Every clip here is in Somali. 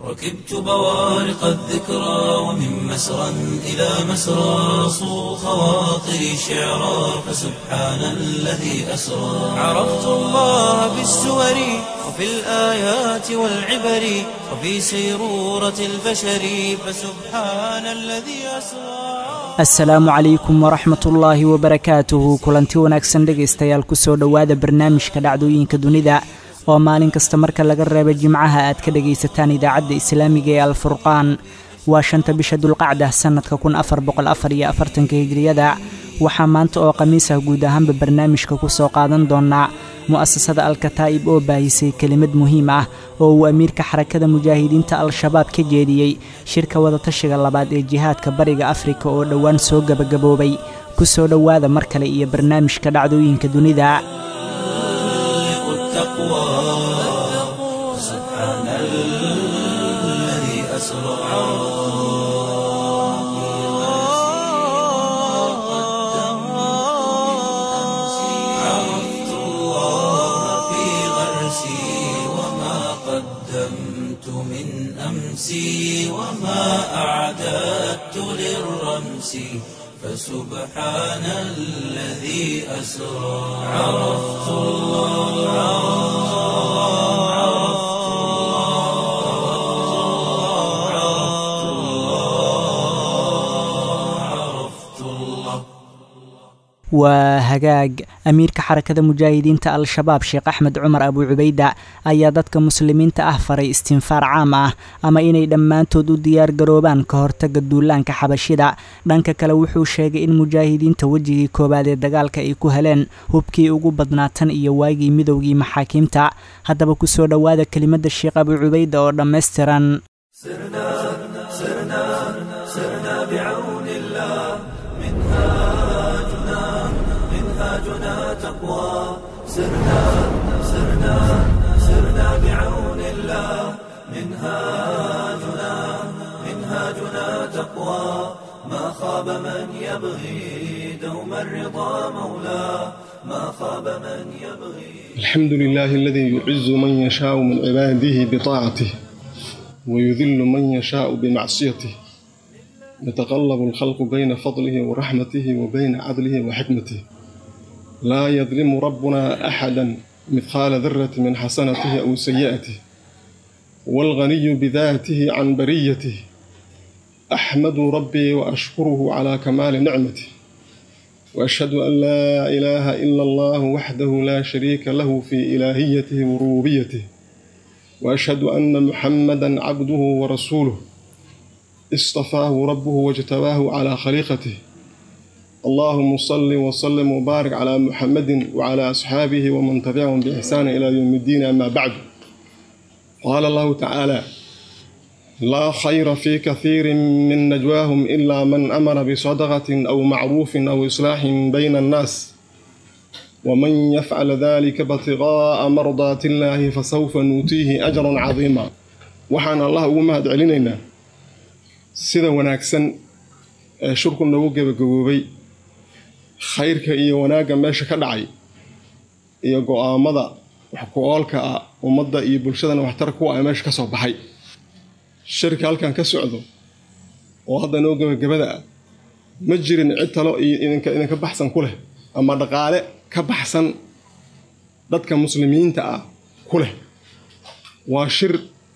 ركبت بوارق الذكرى ومن مسرى إلى مسرى صو خواطري شعرا فسبحان الذي أسرى عرفت الله بالسور وفي الآيات والعبر وفي سيرورة البشر فسبحان الذي أسرى asalaamu calaykum waraxmatullaahi wabarakaatuhu kulanti wanaagsan dhegaystayaal kusoo dhowaada barnaamijka dhacdooyinka dunida oo maalin kasta marka laga reebo jimcaha aad ka dhegaysataan idaacadda islaamiga ee alfurqaan waa shanta bisha dulqacda sannadka kun afar boqol afar iyo afartanka hijriyada waxaa maanta oo khamiisah guud ahaanba barnaamijka ku soo qaadan doonaa mu'asasada alkataa'ib oo baahisay kelimad muhiim ah oo uu amiirka xarakada mujaahidiinta al-shabaab ka jeediyey shirka wadatashiga labaad ee jihaadka bariga afrika oo dhowaan soo gebagaboobay ku soo dhowaada mar kale iyo barnaamijka dhacdooyinka dunida عرفت الله في غرسي وما قدمت من أمسي وما أعددت للرمس فسبحان الذي أسرى عرفت الله عرفت الله عرفت الله عرفت الله waa hagaag amiirka xarakada mujaahidiinta al-shabaab sheekh axmed cumar abu cubayda ayaa dadka muslimiinta ah faray istinfaar caam ah ama inay dhammaantood u diyaar garoobaan ka hortaga duulaanka xabashida dhanka kale wuxuu sheegay in mujaahidiinta wejigii koowaad ee dagaalka ay ku heleen hubkii ugu badnaa tan iyo waagii midowgii maxaakiimta haddaba kusoo dhowaada kelimada sheekh abu cubayda oo dhammaystiran الحمد لله الذي يعز من يشاء من عباده بطاعته ويذل من يشاء بمعصيته يتقلب الخلق بين فضله ورحمته وبين عدله وحكمته لا يظلم ربنا أحدا مثقال ذرة من حسنته أو سيئته والغني بذاته عن بريته أحمد ربي وأشكره على كمال نعمته وأشهد أن لا إله إلا الله وحده لا شريك له في إلهيته وربوبيته وأشهد أن محمدا عبده ورسوله اصطفاه ربه واجتباه على خليقته اللهم صل وسلم وبارك على محمد وعلى أصحابه ومن تبعهم بإحسان إلى يوم الدين أما بعد قال الله تعالى لا خير في كثير من نجواهم إلا من أمر بصدقة أو معروف أو إصلاح بين الناس ومن يفعل ذلك ابتغاء مرضات الله فسوف نؤتيه أجرا عظيما وحان الله وما علينا sida wanaagsan ee shurku nagu gebagaboobay khayrka iyo wanaagga meesha ka dhacay iyo go-aamada wax ku-oolka ah ummadda iyo bulshadana waxtar kuwa a meesha ka soo baxay shirka halkan ka socdo oo hadda noo gebagabada ah ma jirin cid talo iyo idinka idinka baxsan ku leh ama dhaqaale ka baxsan dadka muslimiinta ah ku leh waa shir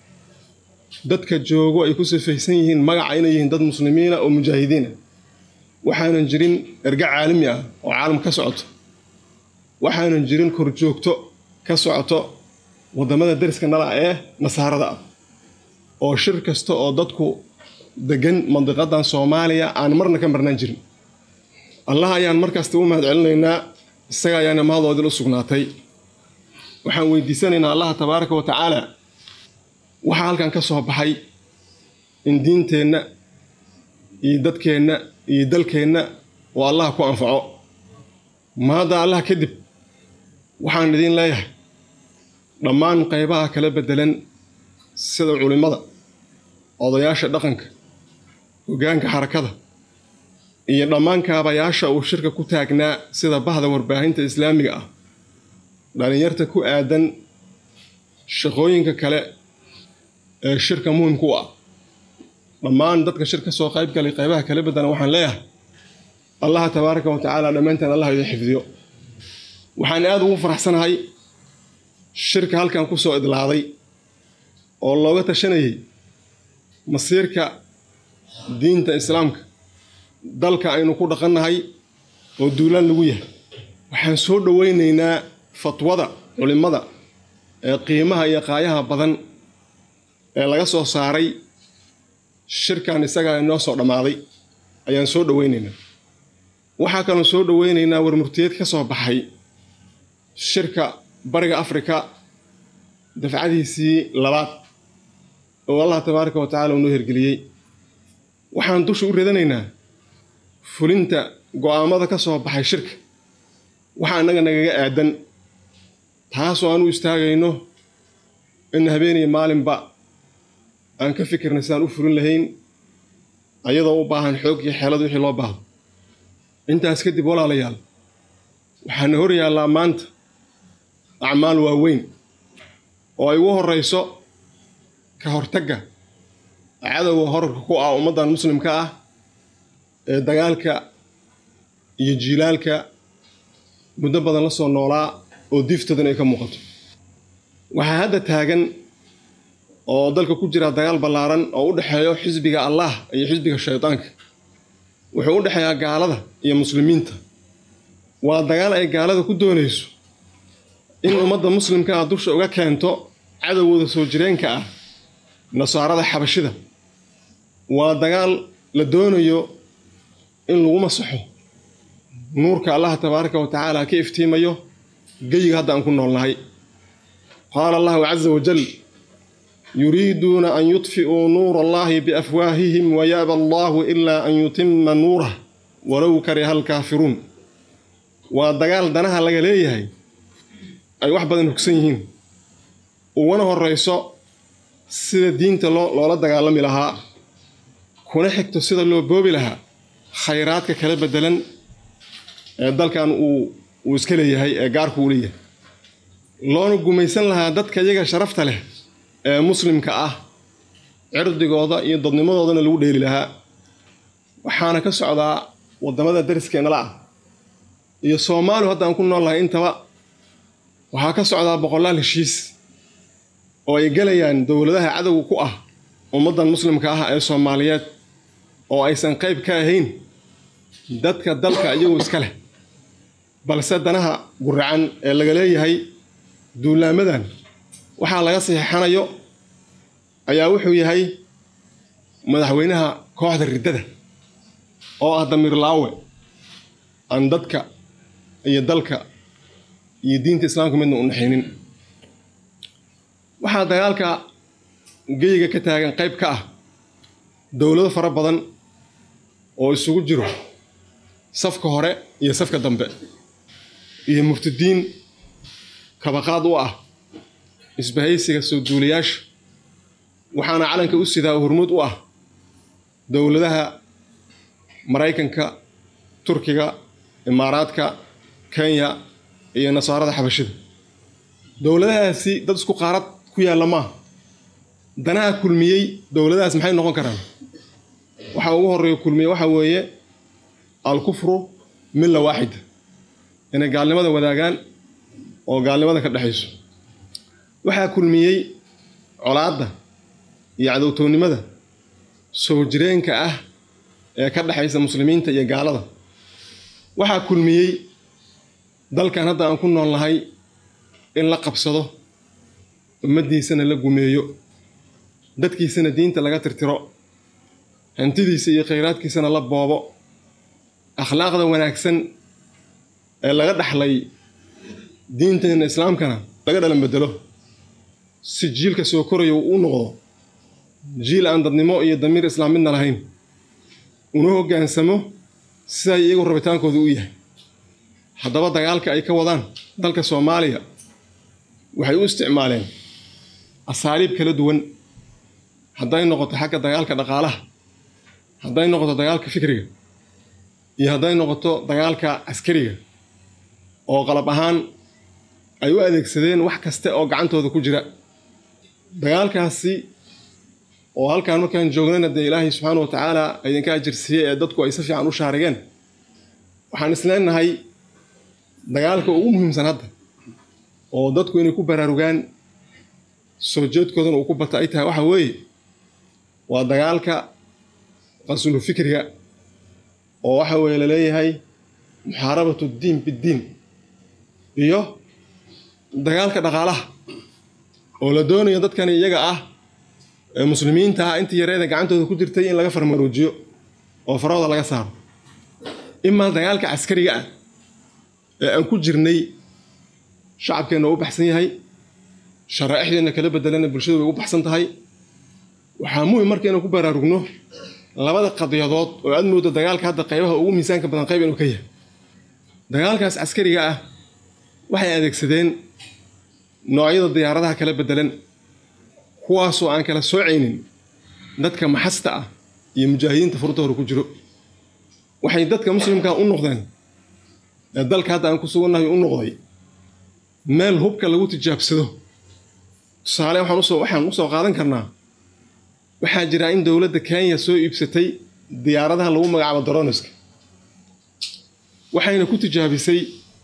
dadka joogo ay ku sifaysan yihiin magaca inay yihiin dad muslimiina oo mujaahidiina waxaanan jirin erga caalami ah oo caalam ka socoto waxaanan jirin korjoogto ka socoto waddamada dariska nala ee nasaarada ah oo shir kasta oo dadku degan mandiqadan soomaaliya aan marna ka marnaan jirin allah ayaan markasta u mahad celinaynaa isaga ayaana mahadooodil u sugnaatay waxaan weydiisanaynaa allaha tabaaraka wa tacaala waxaa halkan ka soo baxay in diinteenna iyo dadkeenna iyo dalkeenna oo allah ku anfaco maada allah kadib waxaan idiin leeyahay dhammaan qaybaha kala beddelan sida culimmada odayaasha dhaqanka hoggaanka xarakada iyo dhammaan kaabayaasha uu shirka ku taagnaa sida bahda warbaahinta islaamiga ah dhalinyarta ku aadan shaqooyinka kale ee shirka muhimku u ah dhammaan dadka shir ka soo qayb galay qaybaha kala bedana waxaan leeyahay allaha tabaaraka wa tacaala dhammaanteen allah idin xifdiyo waxaan aada ugu faraxsanahay shirka halkan ku soo idlaaday oo looga tashanayay masiirka diinta islaamka dalka aynu ku dhaqannahay oo duulaan lagu yahay waxaan soo dhoweynaynaa fatwada culimmada ee qiimaha iyo qaayaha badan ee laga soo saaray shirkan isagaa inoo soo dhammaaday ayaan soo dhoweynaynaa waxaa kaloo soo dhoweynaynaa warmurtiyeed ka soo baxay shirka bariga afrika dafcadiisii labaad oo allah tabaaraka wa tacala uu noo hirgeliyey waxaan dusha u radanaynaa fulinta go'aamada ka soo baxay shirka waxaa innaga nagaga aadan taasoo aan u istaagayno in habeeniyo maalinba aan ka fikirna sidaan u fulin lahayn ayadoo u baahan xoog iyo xeelad wixii loo baahdo intaas kadib walaalayaal waxaana hor yaallaa maanta acmaal waaweyn oo ay ugu horrayso ka hortagga cadowga horarka ku ah ummaddan muslimka ah ee dagaalka iyo jiilaalka muddo badan la soo noolaa oo diiftoodan ay ka muuqato waxaa hadda taagan oo dalka ku jira dagaal ballaaran oo u dhexeeyo xisbiga allah iyo xisbiga shaydaanka wuxuu u dhexeeyaa gaalada iyo muslimiinta waa dagaal ay gaalada ku doonayso in ummadda muslimka ah dusha uga keento cadowgooda soo jireenka ah nasaarada xabashida waa dagaal la doonayo in lagu masaxo nuurka allaha tabaaraka wa tacaala ka iftiimayo geyiga hadda aan ku noolnahay qaala allahu caza wajal yuriiduuna an yudfi'uu nuura allahi biafwaahihim wayaaba allahu ilaa an yutima nuurah walow kariha alkaafiruun waa dagaal danaha laga leeyahay ay wax badan hogsan yihiin uguna horrayso sida diinta loola dagaalami lahaa kuna xigto sida loo boobi lahaa khayraadka kala beddelan ee dalkan uu iska leeyahay ee gaarku uu leeyahay loona gumaysan lahaa dadka iyaga sharafta leh ee muslimka ah cirdigooda iyo dadnimadoodana lagu dheeli lahaa waxaana ka socdaa waddamada dariskeenala ah iyo soomaaliu hadda aan ku nool lahay intaba waxaa ka socdaa boqolaal heshiis oo ay gelayaan dowladaha cadowga ku ah ummaddan muslimka ah ee soomaaliyeed oo aysan qayb ka ahayn dadka dalka iyagoo iska leh balse danaha guracan ee laga leeyahay duulaamadan waxaa laga saxiixanayo ayaa wuxuu yahay madaxweynaha kooxda riddada oo ah damiir laawe aan dadka iyo dalka iyo diinta islaamka midna u naxaynin waxaa dagaalka geyiga ka taagan qayb ka ah dowlado fara badan oo isugu jiro safka hore iyo safka dambe iyo murtadiin kabaqaad u ah isbahaysiga soo duulayaasha waxaana calanka u sidaa hormuud u ah dowladaha maraykanka turkiga imaaraadka kenya iyo nasaarada xabashida dowladahaasi dad isku qaarad ku yaalla maaha danaha kulmiyey dowladahaas maxay noqon karaan waxaa ugu horreeya kulmiye waxaa weeye alkufru milla waaxida inay gaalnimada wadaagaan oo gaalnimada ka dhexayso waxaa kulmiyey colaadda iyo cadowtoonnimada soo jireenka ah ee ka dhexaysa muslimiinta iyo gaalada waxaa kulmiyey dalkan hadda aan ku nool nahay in la qabsado ummaddiisana la gumeeyo dadkiisana diinta laga tirtiro hantidiisa iyo khayraadkiisana la boobo akhlaaqda wanaagsan ee laga dhaxlay diinteenna islaamkana laga dhalan bedelo si jiilka soo koraya uu u noqdo jiil aan dadnimo iyo damiir islaam midna lahayn una hoggaansamo siday iyagu rabitaankooda u yahay haddaba dagaalka ay ka wadaan dalka soomaaliya waxay u isticmaaleen asaaliib kala duwan hadday noqoto xagga dagaalka dhaqaalaha hadday noqoto dagaalka fikriga iyo hadday noqoto dagaalka caskariga oo qalab ahaan ay u adeegsadeen wax kaste oo gacantooda ku jira dagaalkaasi oo halkaan markaan joognana dee ilaahay subxaana wa tacaala idinka ajirsiiyey ee dadku ay si fiican u shaarigeen waxaan isleenahay dagaalka ugu muhiimsan hadda oo dadku inay ku baraarugaan soo jeedkoodana uu ku bata ay tahay waxa weeye waa dagaalka qasulu fikriga oo waxa weeye laleeyahay muxaarabatu ddiin biddiin iyo dagaalka dhaqaalaha oo la doonayo dadkani iyaga ah ee muslimiinta ah intii yareeda gacantooda ku jirtay in laga farmaruujiyo oo farahooda laga saaro imaa dagaalka caskariga ah ee aan ku jirnay shacabkeenna u baxsan yahay sharaaixdeenna kala bedelana bulshadu way u baxsan tahay waxaa muhim marka inaan ku baraarugno labada qadiyadood oo aad mooda dagaalka hadda qaybaha ugu miisaanka badan qayb inuu ka yahay dagaalkaas caskariga ah waxay adeegsadeen noocyada diyaaradaha kala bedelan kuwaasoo aan kala soocaynin dadka maxasta ah iyo mujaahidiinta furta hore ku jiro waxay dadka muslimka u noqdeen ee dalka hadda aan ku sugannahay u noqday meel hubka lagu tijaabsado tusaale waxaan usoo waxaan usoo qaadan karnaa waxaa jira in dowladda kenya soo iibsatay diyaaradaha lagu magacaabo daroniska waxayna ku tijaabisay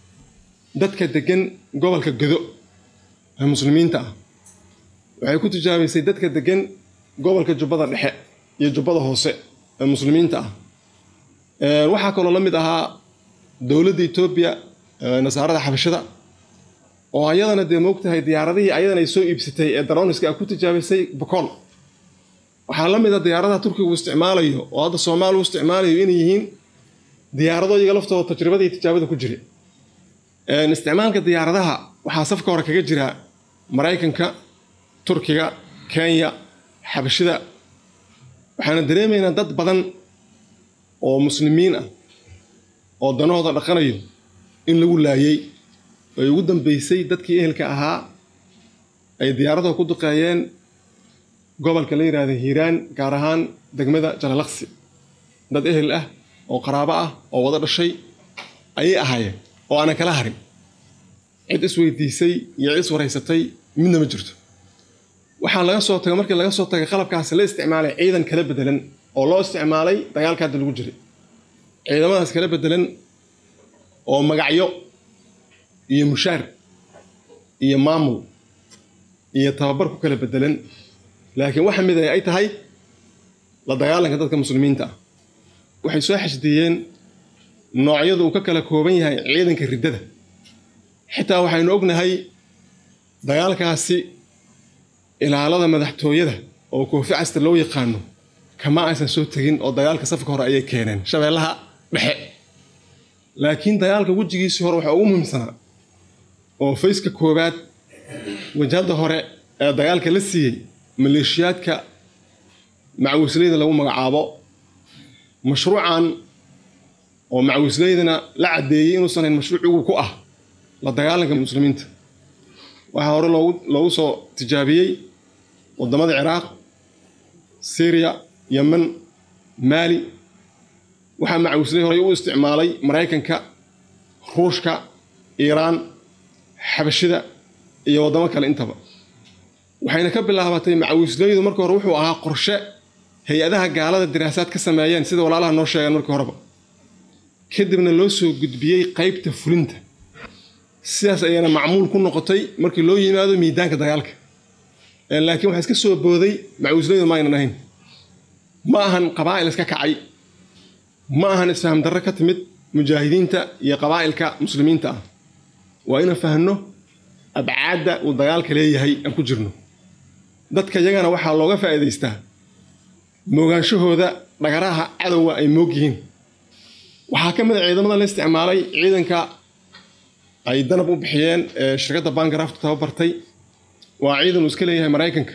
dadka degan gobolka godo ee muslimiinta ah waxay ku tijaabisay dadka degan gobolka jubbada dhexe iyo jubbada hoose ee muslimiinta ah waxaa kaloo la mid ahaa dowladda etoobiya nasaarada xabashada oo ayadana dee moogtahay diyaaradihii ayadana ay soo iibsatay ee daroniska a ku tijaabisay bokool waxaa la mid a diyaaradaha turkiga uu isticmaalayo oo hadda soomaaliya u isticmaalayo inay yihiin diyaarado iyaga laftooda tajribada iyo tijaabada ku jira isticmaalka diyaaradaha waxaa safka hore kaga jira maraykanka turkiga kenya xabashida waxaana dareemaynaa dad badan oo muslimiin ah oo danahooda dhaqanayo in lagu laayay ay ugu dambeysay dadkii ehelka ahaa ay diyaaradaha ku duqeeyeen gobolka la yidhaahda hiiraan gaar ahaan degmada jalalaqsi dad ehel ah oo qaraabo ah oo wada dhashay ayay ahaayeen oo aanan kala harin cid isweydiisay iyo cid iswaraysatay midna ma jirto waxaa laga soo tagay markii laga soo tagay qalabkaasi la isticmaalay ciidan kala bedelan oo loo isticmaalay dagaalka hadda lagu jiray ciidamadaas kala bedelan oo magacyo iyo mushaar iyo maamul iyo tababar ku kala bedelan laakiin waxa mid ay tahay la dagaalanka dadka muslimiinta ah waxay soo xashdiyeen noocyadu uu ka kala kooban yahay ciidanka riddada xitaa waxaynu ognahay dagaalkaasi ilaalada madaxtooyada oo koofi casta loo yaqaano kama aysan soo tegin oo dagaalka safka hore ayay keeneen shabeellaha dhexe laakiin dagaalka wejigiisii hore waxaa ugu muhiimsanaa oo fayska koowaad wajahadda hore ee dagaalka la siiyey maleeshiyaadka macawisleyda lagu magacaabo mashruucan oo macawisleydana la caddeeyey inuusan hayn mashruuc ugu ku ah la dagaalanka muslimiinta waxaa hore loogu loogu soo tijaabiyey waddamada ciraaq syriya yemen maali waxaa macawisley horey u isticmaalay maraykanka ruushka iiraan xabashida iyo waddamo kale intaba waxayna ka bilaabatay macawisleydu marka hore wuxuu ahaa qorshe hay-adaha gaalada diraasaad ka sameeyeen sida walaalaha noo sheegeen markii horeba kadibna loo soo gudbiyey qaybta fulinta sidaas ayayna macmuul ku noqotay markii loo yimaado miidaanka dagaalka laakiin waxaa iska soo booday macawisleydu ma aynan ahayn ma ahan qabaa'il iska kacay ma ahan isfaham darre ka timid mujaahidiinta iyo qabaa'ilka muslimiinta ah waa inaan fahno abcaadda uu dagaalka leeyahay aan ku jirno dadka yagana waxaa looga faa'iidaystaa moogaanshahooda dhagaraha cadowga ay moog yihiin waxaa ka mid a ciidamada la isticmaalay ciidanka ay danab u bixiyeen ee shirkadda bangarafta tababartay waa ciidan uu iska leeyahay maraykanka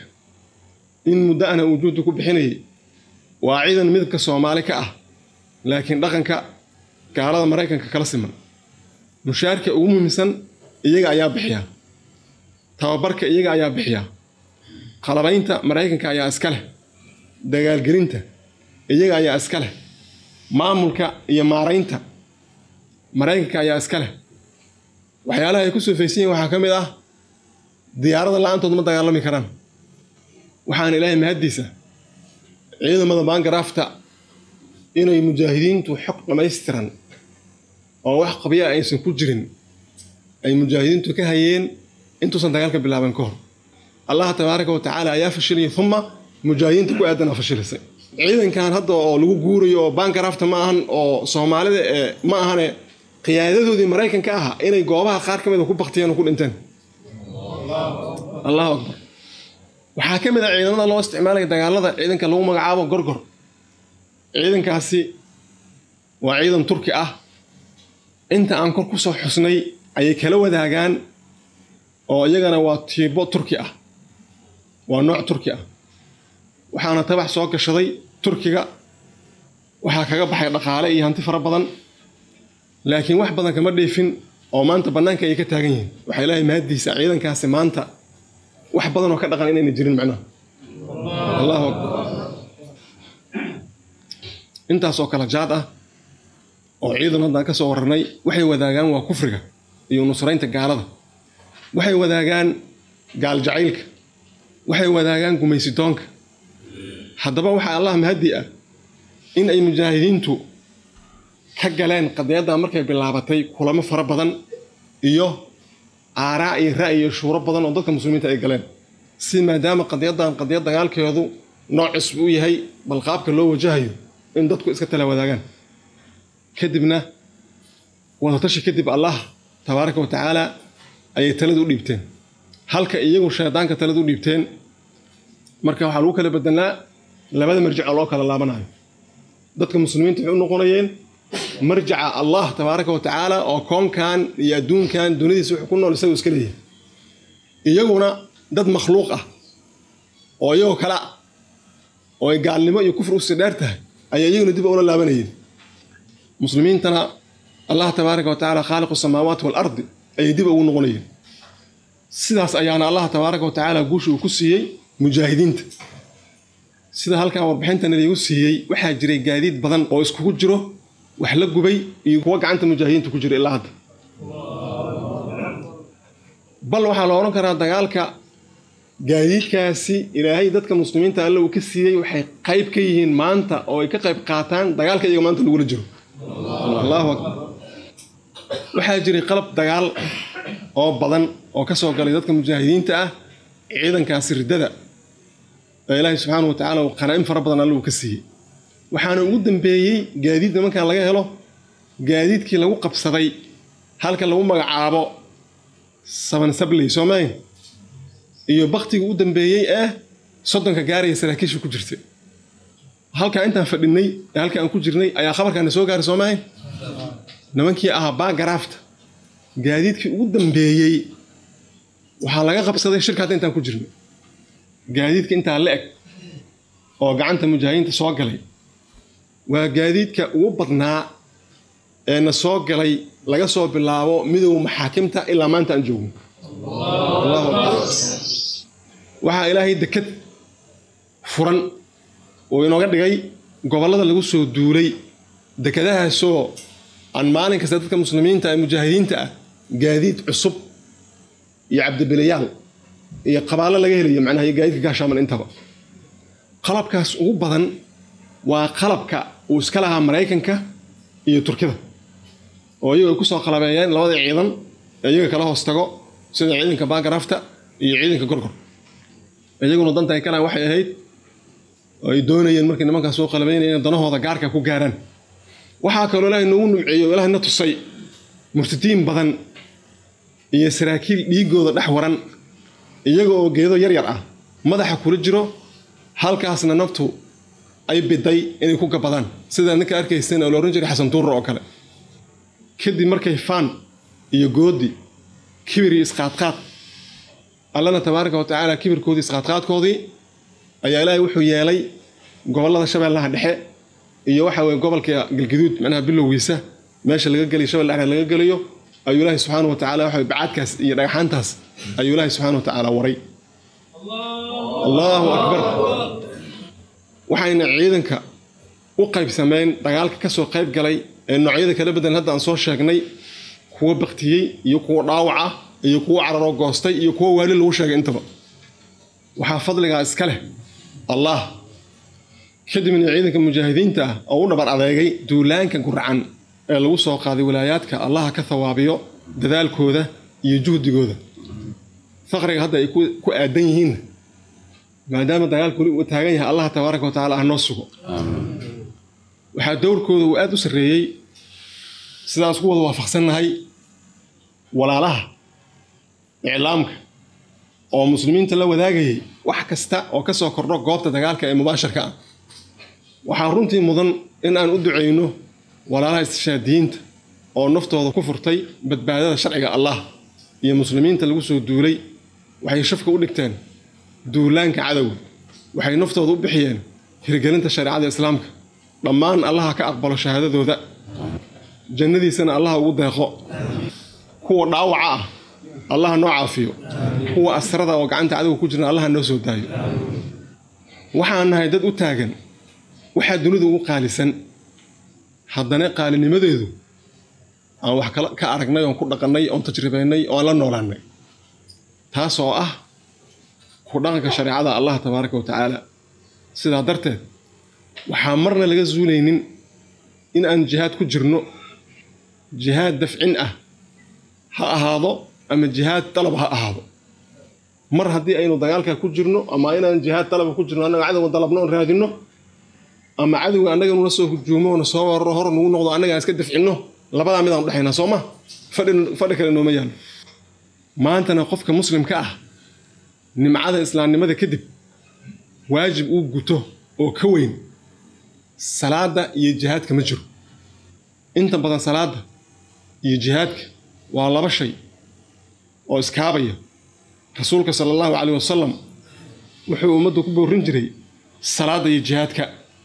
in muddo ana uu juhdi ku bixinayay waa ciidan midabka soomaali ka ah laakiin dhaqanka gaalada maraykanka kala siman mushaarka ugu muhiimsan iyaga ayaa bixiya tababarka iyaga ayaa bixiya qalabaynta maraykanka ayaa iska leh dagaalgelinta iyaga ayaa iska leh maamulka iyo maaraynta maraykanka ayaa iska leh waxyaalaha ay ku soofaysan yihin waxaa ka mid ah diyaarada la-aantood ma dagaalami karaan waxaana ilaahay mahaddiisa ciidamada baangaraafta inay mujaahidiintu xog dhammaystiran oo wax qabya aysan ku jirin ay mujaahidiintu ka hayeen intuusan dagaalka bilaaban ka hor allah tabaaraka wa tacaala ayaa fashiliyay uma mujaahidiinta ku aadan aa fashilisay ciidankan hadda oo lagu guurayo oo baangaraafta ma ahan oo soomaalida ee ma ahane qiyaadadoodii maraykanka aha inay goobaha qaar ka mida ku baktiyeen oo ku dhinteen allahu akbar waxaa ka mid a ciidamada loo isticmaalaya dagaalada ciidanka lagu magacaabo gorgor ciidankaasi waa ciidan turki ah inta aan kor ku soo xusnay ayay kala wadaagaan oo iyagana waa tiibo turki ah waa nooc turki ah waxaana tabax soo gashaday turkiga waxaa kaga baxay dhaqaale iyo hanti fara badan laakiin wax badan kama dheefin oo maanta bannaanka ayay ka taagan yihiin waxaa ilaahay mahaddiisa ciidankaasi maanta wax badan oo ka dhaqan inayna jirin macnaha allahu akbar intaasoo kala jaad ah oo ciidan haddaan ka soo warranay waxay wadaagaan waa kufriga iyo nusraynta gaalada waxay wadaagaan gaal jacaylka waxay wadaagaan gumaysitoonka haddaba waxaa allah mahaddi ah in ay mujaahidiintu ka galeen qadiyaddan markay bilaabatay kulamo fara badan iyo aaraa iyo ra'yi iyo shuuro badan oo dadka muslimiinta ay galeen si maadaama qadiyaddan qadiyad dagaalkeedu noocis u yahay bal qaabka loo wajahayo in dadku iska tala wadaagaan kadibna wadatashi kadib allah tabaaraka wa tacaala ayay talada u dhiibteen halka iyagu shaydaanka talada u dhiibteen marka waxaa lagu kala bedelnaa labada marjic oo loo kala laabanayo dadka muslimiinta waxay u noqonayeen marjaca allah tabaaraka wa tacaala oo koonkan iyo adduunkan duniyadiisa wuxuu ku nool isagu iska leeyahay iyaguna dad makhluuq ah oo iyagoo kale ah oo ay gaalnimo iyo kufri usii dheer tahay ayay iyaguna dib ula laabanayeen muslimiintana allah tabaaraka wa tacaala khaaliqu samaawaati waalardi ayay dib ugu noqonayeen sidaas ayaana allah tabaaraka wa tacaala guusha uu ku siiyey mujaahidiinta sida halkan warbixintan idigu siiyey waxaa jiray gaadiid badan oo iskugu jiro wax la gubay iyo kuwa gacanta mujaahidiinta ku jira ilaa hadda bal waxaa la odhan karaa dagaalka gaadiidkaasi ilaahay dadka muslimiinta alle uu ka siiyey waxay qayb ka yihiin maanta oo ay ka qayb qaataan dagaalka iyaga maanta lagula jiro allahu akbar waxaa jiray qalab dagaal oo badan oo ka soo galay dadka mujaahidiinta ah ciidankaasi riddada ee ilaahay subxaana wa tacaala uu qanaa'in fara badan alle uu ka siiyey waxaana ugu dambeeyey gaadiid nimankan laga helo gaadiidkii lagu qabsaday halka lagu magacaabo saban sabley soomayn iyo baktigii u dambeeyey ee soddonka gaaraya saraakiisha ku jirtay halkaa intaan fadhinay ee halka aan ku jirnay ayaa khabarkaana soo gaaray soomayn nimankii ahaa baagaraafta gaadiidkii ugu dambeeyey waxaa laga qabsaday shirka hadda intaan ku jirnay gaadiidka intaa la eg oo gacanta mujaahidiinta soo galay waa gaadiidka ugu badnaa ee na soo galay laga soo bilaabo midowga maxaakimta ilaa maanta aan joogno waxaa ilaahay deked furan uu inooga dhigay gobollada lagu soo duulay dekadahaasoo aan maalin kasta dadka muslimiinta ee mujaahidiinta ah gaadiid cusub iyo cabdibilayaal iyo qabaallo laga helayo macnaha iyo gaadiidka gaashaaman intaba qalabkaas ugu badan waa qalabka uu iska lahaa maraykanka iyo turkida oo iyagu ay ku soo qalabeeyeen labada ciidan ee iyaga kala hoos tago sida ciidanka baagaraafta iyo ciidanka gorgor iyaguna danta ay kalaan waxay ahayd oo ay doonayeen markay nimankaas soo qalabeynayeen danahooda gaarka ku gaaraan waxaa kaloo ilaahay noogu numceeyo ilaahay na tusay murtadiin badan iyo saraakiil dhiigooda dhex waran iyaga oo geedo yar yar ah madaxa kula jiro halkaasna naftu ay biday inay ku gabadaan sida ninka arkayseen oo la ohan jiray xasan tuurra oo kale kadib markay faan iyo goodi kibir iyo isqaadqaad allana tabaaraka wa tacaala kibirkoodii isqaadqaadkoodii ayaa ilaahay wuxuu yeelay gobollada shabeellaha dhexe iyo waxa weye gobolka galgaduud macnaha bilowgiisa meesha laga geliyo shabelle dhexe laga geliyo ayuu ilaahay subxaana wa tacaala waxa bacaadkaas iyo dhagaxaantaas ayuu ilaahay subxaana wa tacaala waray allahu akbar waxayna ciidanka u qaybsameen dagaalka ka soo qayb galay ee noocyada kala bedelan hadda aan soo sheegnay kuwa baktiyey iyo kuwa dhaawaca iyo kuwa cararoo goostay iyo kuwa waali lagu sheegay intaba waxaa fadligaa iska leh allah kadibna ciidanka mujaahidiinta ah oo u dhabar adeegay duulaanka gurcan ee lagu soo qaaday walaayaadka allaha ka thawaabiyo dadaalkooda iyo juhdigooda faqriga hadda ay ku aadan yihiinna maadaama dagaalku weli uu taagan yahay allah tabaaraka wa tacala ah noo sugo waxaa dowrkooda uu aada u sarreeyey sidaas ku wada waafaqsannahay walaalaha iclaamka oo muslimiinta la wadaagayay wax kasta oo ka soo kordho goobta dagaalka ee mubaasharka ah waxaa runtii mudan in aan u ducayno walaalaha istishaadiyiinta oo naftooda ku furtay badbaadada sharciga allah iyo muslimiinta lagu soo duulay waxay shafka u dhigteen duulaanka cadowga waxay naftooda u bixiyeen hirgelinta shareecada islaamka dhammaan allaha ka aqbalo shahaadadooda jannadiisana allaha ugu deeqo kuwa dhaawaca ah allaha noo caafiyo kuwa asrada oo gacanta cadowga ku jirna allaha noo soo daayo waxaan nahay dad u taagan waxaa dunidu ugu qaalisan haddana qaalinimadeedu aan wax ka aragnay oon ku dhaqannay oon tajribaynay oon la noolaannay taas oo ah ku dhaqanka shareecada allah tabaaraka wa tacaala sidaa darteed waxaa marna laga zuulaynin in aan jihaad ku jirno jihaad dafcin ah ha ahaado ama jihaad dalab ha ahaado mar haddii aynu dagaalka ku jirno ama inaan jihaad dalaba ku jirno annaga cadowga dalabno oon raadinno ama cadowga annaga nula soo hujuumo na soo wararo hor nugu noqdo annaga aan iska dafcinno labadaa mid aan udhexaynaa soo ma fadhi kale nooma yaalo maantana qofka muslimka ah nimcada islaamnimada kadib waajib uu guto oo ka weyn salaada iyo jihaadka ma jiro inta badan salaada iyo jihaadka waa laba shay oo iskaabaya rasuulka sala allahu caleyh wasalam wuxuu ummaddu ku boorin jiray salaada iyo jihaadka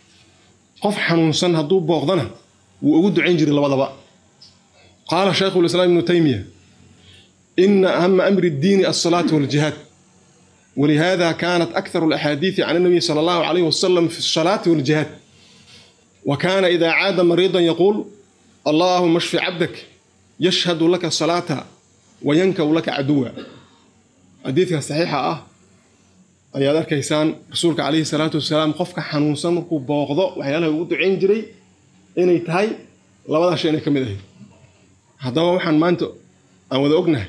qof xanuunsan hadduu booqdana wuu ugu ducayn jiray labadaba qaala shaykhu lislaam ibnu taymiya ina ahama amri ddiini alsalaatu waljihaad ولهذا كانت أكثر الأحاديث عن النبي صلى الله عليه وسلم في الصلاة والجهاد وكان إذا عاد مريضا يقول اللهم اشف عبدك يشهد لك الصلاة وينكو لك عدوا حديثك صحيحة أه ayaad arkaysaan rasuulka calayhi salaatu wasalaam qofka xanuunsan markuu booqdo waxyaalaha ugu ducayn jiray inay tahay labadaa shay inay ka mid ahayd haddaba waxaan maanta aan wada ognahay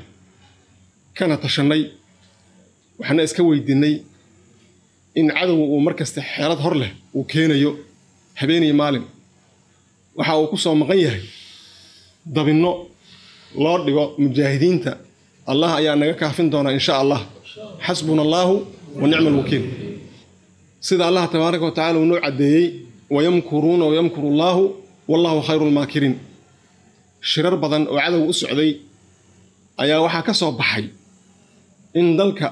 kana tashannay waxna iska weydiinay in cadowga uu mar kasta xeelad hor leh uu keenayo habeeniyo maalin waxa uu ku soo maqan yahay dabinno loo dhigo mujaahidiinta allah ayaa naga kaafin doonaa insha allah xasbuna allaahu wa nicma alwakiil sida allah tabaaraka wa tacala uu noo caddeeyey wayamkuruuna wayamkuru allaahu wallahu khayru lmaakiriin shirar badan oo cadow u socday ayaa waxaa ka soo baxay in dalka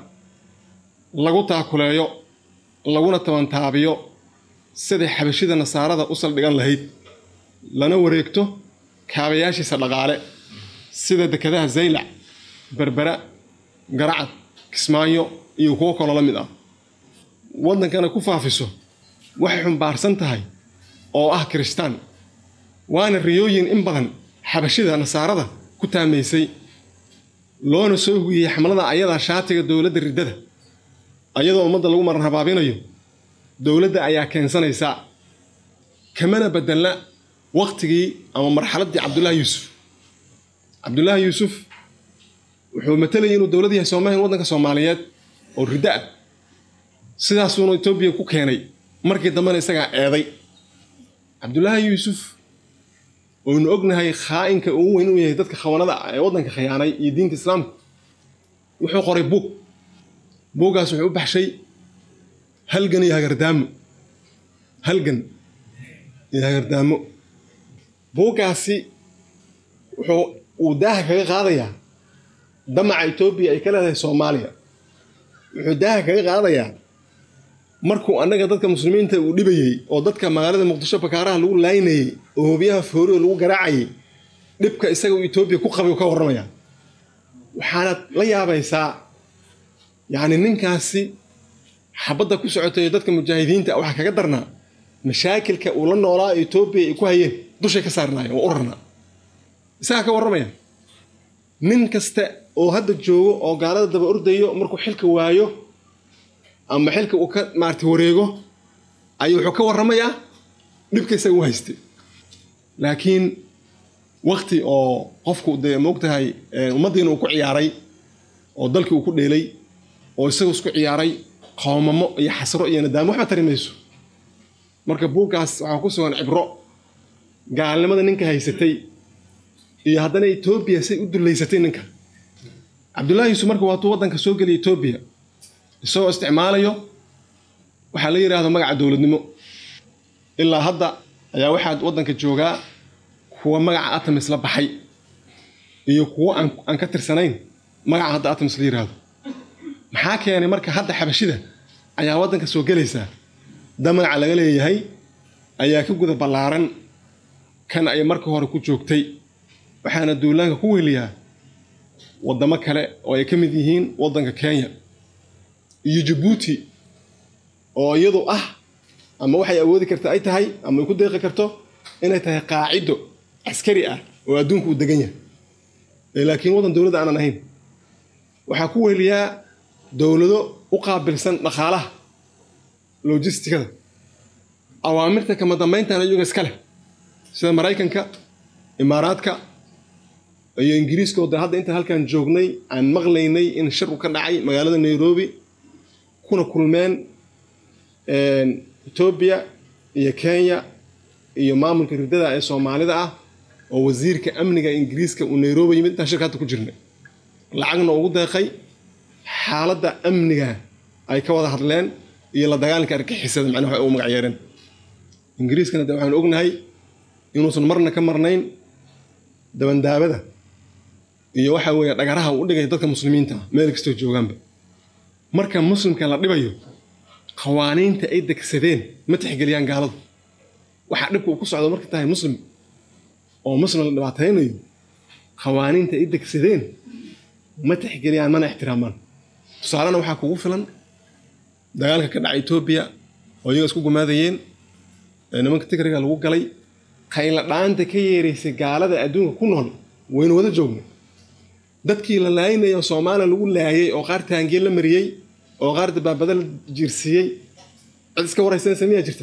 lagu taakuleeyo laguna tabantaabiyo siday xabashida nasaarada u saldhigan lahayd lana wareegto kaabayaashiisa dhaqaale sida dekadaha zaylac berbera garacad kismaayo iyo kuwo kaloo la mid ah waddankana ku faafiso waxay xumbaarsan tahay oo ah kiristaan waana riyooyin in badan xabashida nasaarada ku taamaysay loona soo hugiyey xamlada ayadaa shaatiga dowladda riddada ayadoo ummadda lagu maran habaabinayo dowladda ayaa keensanaysaa kamana bedelna waqtigii ama marxaladdii cabdullaahi yuusuf cabdullaahi yuusuf wuxuu matalayay inuu dowlad yahay soomaaliya waddanka soomaaliyeed oo riddo ah sidaasuuna etoobiya ku keenay markii dambena isagaa eeday cabdullaahi yuusuf oynu ognahay khaa'inka ugu weyn inuu yahay dadka khawanada ah ee waddanka khiyaanay iyo diinta islaamka wuxuu qoray buug buuggaas wuxuu u baxshay halgan iyo hagardaamo halgan iyo hagardaamo buuggaasi wuxuu uu daaha kaga qaadayaa damaca etoobiya ay ka leedahay soomaaliya wuxuu daaha kaga qaadayaa markuu annaga dadka muslimiinta uu dhibayey oo dadka magaalada muqdisho bakaaraha lagu laynayey oo hoobiyaha foorioo lagu garaacayay dhibka isaga uu etoobiya ku qabay ka warramaya waxaanaad la yaabaysaa yacni ninkaasi xabadda ku socotay dadka mujaahidiinta waxaa kaga darnaa mashaakilka uu la noolaa etoobiya ay ku hayeen dushay ka saarnaayeen waa u rarnaa isagaa ka warramaya nin kasta oo hadda joogo oo gaalada daba ordayo markuu xilka waayo ama xilka uu ka maarata wareego ayuu wuxuu ka warramayaa dhibka isaga u haystay laakiin wakti oo qofku dee moogtahay ummaddiina uu ku ciyaaray oo dalkii uu ku dheelay oo isagu isku ciyaaray qoomamo iyo xasro iyo nadaamo waxba tari mayso marka buuggaas waxaa ku sugan cibro gaalnimada ninka haysatay iyo haddana etoobiya say u dullaysatay ninka cabdullaahi yuusuf marka waatuu waddanka soo geliya etoobiya isagoo isticmaalayo waxaa la yidhaahdo magaca dowladnimo ilaa hadda ayaa waxaad waddanka joogaa kuwa magaca atamis la baxay iyo kuwo aan ka tirsanayn magaca hadda atamis la yidhaahdo maxaa keenay marka hadda xabashida ayaa waddanka soo gelaysaa da magaca laga leeyahay ayaa ka guda ballaaran kan ay marka hore ku joogtay waxaana duulaanka ku weliyaa waddamo kale oo ay ka mid yihiin waddanka kenya iyo jabuuti oo iyadu ah ama waxay awoodi karta ay tahay ama ay ku deeqi karto inay tahay qaacido caskari ah oo adduunka uu degan yahay laakiin waddan dowladda aanan ahayn waxaa ku weliyaa dowlado u qaabilsan dhaqaalaha logistikada awaamirta kama dambayntan iyaga iska leh sida maraykanka imaaraadka iyo ingiriiska oo de hadda intaan halkan joognay aan maqlaynay in shirku ka dhacay magaalada nairobi kuna kulmeen etoobiya iyo kenya iyo maamulka ridada ee soomaalida ah oo wasiirka amniga ingiriiska uu nairobi yimid intaan shirka hadda ku jirnay lacagna ugu deeqay xaaladda amniga ay ka wada hadleen iyo la dagaalanka argixisada macnaha waxay ugu magac yeereen ingiriiskana de waxaanu ognahay inuusan marna ka marnayn dabandaabada iyo waxa weeye dhagaraha uu dhigay dadka muslimiinta ah meel kastoo joogaanba marka muslimka la dhibayo qawaaniinta ay degsadeen ma tixgeliyaan gaaladu waxaa dhibka uu ku socdo marka tahay muslim oo muslim la dhibaataynayo qawaaniinta ay degsadeen ma tixgeliyaan mana ixtiraamaan tusaalena waxaa kugu filan dagaalka ka dhacay etoobiya oo iyaga isku gumaadayeen ee nimanka tigriga lagu galay qayla dhaanta ka yeeraysay gaalada adduunka ku nool waynu wada joogna dadkii la laayinaya oo soomaaliya lagu laayay oo qaar taangiye la mariyey oo qaar dabaabada la jiirsiiyey cid iska waraysanaysa miyaa jirta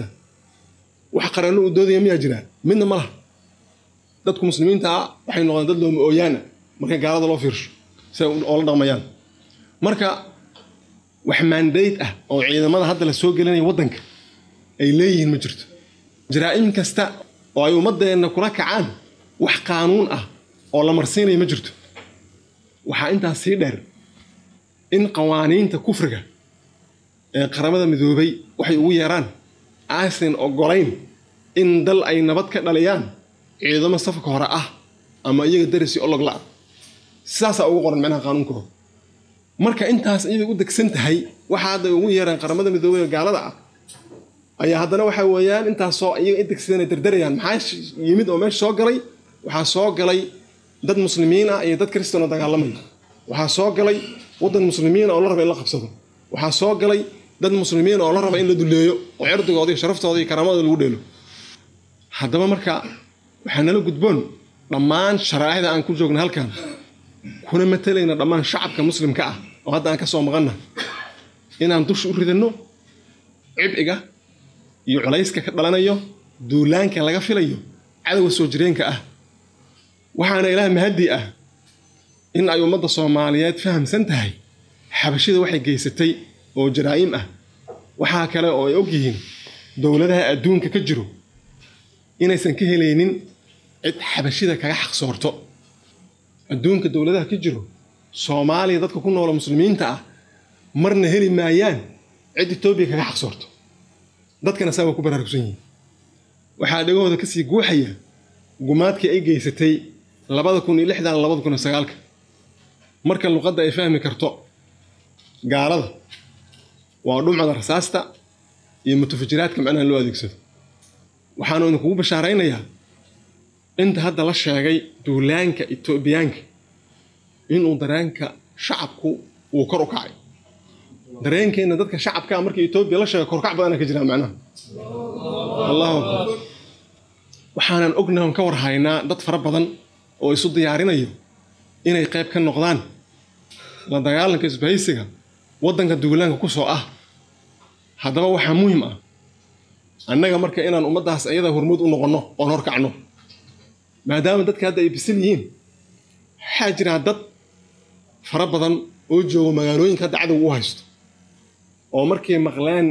wax qaranno uu doodaya miyaa jiraa midna ma laha dadku muslimiinta ah waxay noqdeen dad looma ooyaana marka gaalada loo fiirsho si ay oola dhaqmayaan marka wax maandayd ah oo ciidamada hadda la soo gelinaya waddanka ay leeyihiin ma jirto jaraa'im kasta oo ay ummaddeenna kula kacaan wax qaanuun ah oo la marsiinaya ma jirto waxaa intaas sii dheer in qawaaniinta kufriga ee qaramada midoobay waxay ugu yeeraan aysan ogolayn in dal ay nabad ka dhaliyaan ciidamo safka hore ah ama iyaga darisi ologla ah sidaasaa ugu qoran macnaha qaanuunkooda marka intaas iyaday u degsan tahay waxaa hadda ugu yeeraan qaramada midoobay ee gaalada ah ayaa haddana waxa weeyaan intaasoo iyaga indegsadeen ay dardarayaan maxaa yimid oo meesha soo galay waxaa soo galay dad muslimiin ah iyo dad kristan oo dagaalamaya waxaa soo galay waddan muslimiin oo la raba in la qabsado waxaa soo galay dad muslimiin oo la raba in la duleeyo oo cirdigooda iyo sharaftooda iyo karaamadooda lagu dheelo haddaba marka waxaa nala gudboon dhammaan sharaa'icda aan ku joogna halkan kuna matalayna dhammaan shacabka muslimka ah oo hadda aan ka soo maqanna inaan dusha u ridanno cibciga iyo culayska ka dhalanayo duulaanka laga filayo cadowga soo jireenka ah waxaana ilaah mahaddi ah in ay ummadda soomaaliyeed fahamsan tahay xabashida waxay geysatay oo jaraa'im ah waxaa kale oo ay og yihiin dowladaha adduunka ka jiro inaysan ka helaynin cid xabashida kaga xaqsoorto adduunka dowladaha ka jiro soomaaliya dadka ku noola muslimiinta ah marna heli maayaan cid etoobiya kaga xaqsoorto dadkana saa waa ku baraarugsan yihiin waxaa dhegahooda kasii guuxaya gumaadkii ay geysatay labada kun iyo lixdan labada kun iyo sagaalka marka luqadda ay fahmi karto gaalada waa dhumcada rasaasta iyo mutafajiraadka macnaha loo adeegsado waxaanu idinkugu bashaaraynayaa inta hadda la sheegay duulaanka etoobiyaanka inuu dareenka shacabku uu kor u kacay dareenkeenna dadka shacabkaa markii etoobiya la sheegay korkac badana ka jiraa macnaha allahu akbar waxaanan ognahay on ka warhaynaa dad fara badan oo isu diyaarinayo inay qayb ka noqdaan la dagaalanka isbahaysiga waddanka duulaanka ku soo ah haddaba waxaa muhim ah annaga marka inaan ummaddaas ayada hormuud u noqonno oon horkacno maadaama dadka hadda ay bisil yihiin waxaa jiraa dad fara badan oo jooga magaalooyinka hadda cadowga u haysto oo markay maqleen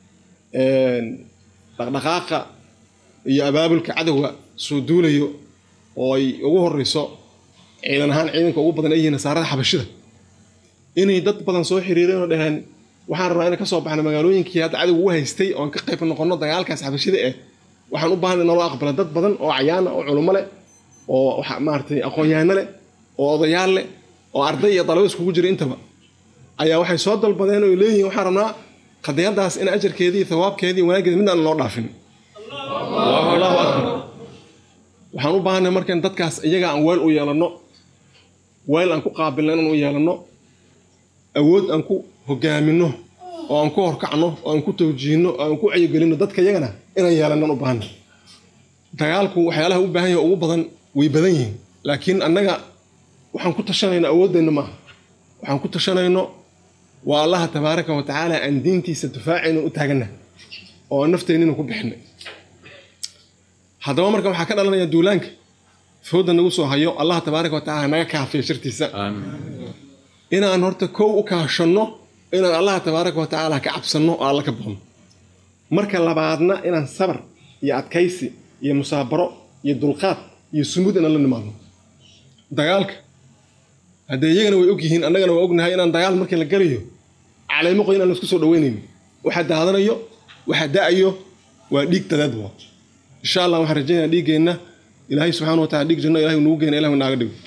dhaqdhaqaaqa iyo abaabulka cadowga soo duulayo oo ay ugu horeyso ciidan ahaan ciidanka ugu badan ay yihiin nasaarada xabashida inay dad badan soo xiriireen oo dhaheen waxaan rabnaa inaan ka soo baxno magaalooyinkii hadda cadowga u haystay oon ka qayb noqono dagaalkaas xabashida eh waxaan u baahanay naloo aqbala dad badan oo cayaana oo culummo leh oo maaragtay aqoon-yahano leh oo odayaal leh oo arday iyo dalabo iskugu jira intaba ayaa waxay soo dalbadeen oo leeyihiin waxaan rabnaa qadiyadaas in ajarkeedii thawaabkeedii wanaaggeeda midaan loo dhaafin allahu akbar waxaan u baahanay marka in dadkaas iyaga aan weel u yeelanno weel aan ku qaabilno inaan u yeelanno awood aan ku hogaaminno oo aan ku horkacno oo aan ku tawjiihno oo aan ku caygelinno dadka iyagana inaan yeelannan u baahanay dagaalku waxyaalaha u baahan yahay ugu badan way badan yihiin laakiin annaga waxaan ku tashanayno awooddeenna maaha waxaan ku tashanayno waa allaha tabaaraka wa tacaala aan diintiisa difaacayno u taaganna oo aan nafteennina ku bixinay haddaba marka waxaa ka dhalanaya duulaanka fooda nagu soo hayo allaha tabaaraka wa tacala naga kaafiya shartiisa inaan horta kow u kaashanno inaan allaha tabaaraka wa tacaala ka cabsanno oo alla ka boqno marka labaadna inaan sabar iyo adkaysi iyo musaabaro iyo dulqaad iyo sumud inaan la nimaadno dagaalka haddee iyagana way og yihiin annagana waa ognahay inaan dagaal markii la galayo caleemo qoy inaan laisku soo dhaweynayno waxa daadanayo waxa da-ayo waa dhiig dadaad waa insha allah waxaan rajaynaya dhiiggeenna ilaahay subxana wa tacala dhiig janno ilahay nugu geena ilahu naaga dhigo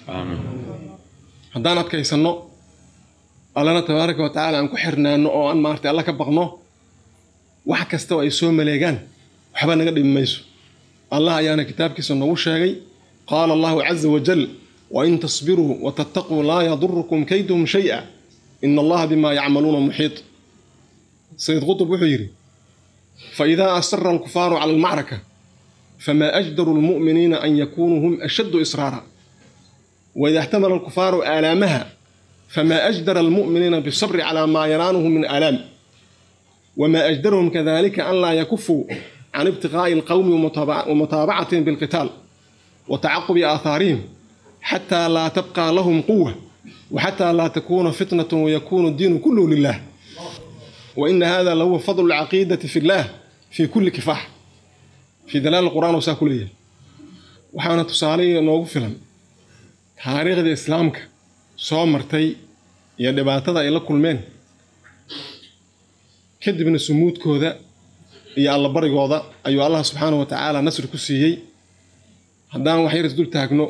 haddaan adkaysanno allana tabaaraka wa tacala aan ku xirnaano oo aan maartay alla ka baqno wax kasta oo ay soo maleegaan waxba naga dhibi mayso allah ayaana kitaabkiisa noogu sheegay qaala allahu caza wajal wain tasbiruu watattaquu laa yadurukum kayduhum shaya ina allaha bima yacmaluuna muxiit sayid qutub wuxuu yidhi faidaa asara alkufaaru cala almacraka famaa ajdaru lmu'miniina an yakunuu hum ashaddu israara waida اxtamala alkufaaru aalaamaha famaa ajdara almu'miniina bisabri calaa maa yanaanuhu min aalaam wma ajdarhum kadalika an laa yakufuu can ibtiqaa'i alqowmi wamutaabacatihim bilqitaal wa tacaqubi aahaarihim xataa laa tabqaa lahum quwa waxataa laa takuuna fitnat wayakunu diinu kulluhu lilah waina hada lahuwa fadlu lcaqiidati fi llah fii kulli kifaax fii dalaal qur'an oo saa ku leeyahay waxaana tusaale noogu filan taariikhda islaamka soo martay iyo dhibaatada ay la kulmeen kadibna sumuudkooda iyo allabarigooda ayuu allah subxaana wa tacaala nasri ku siiyey haddaan wax yaris dul taagno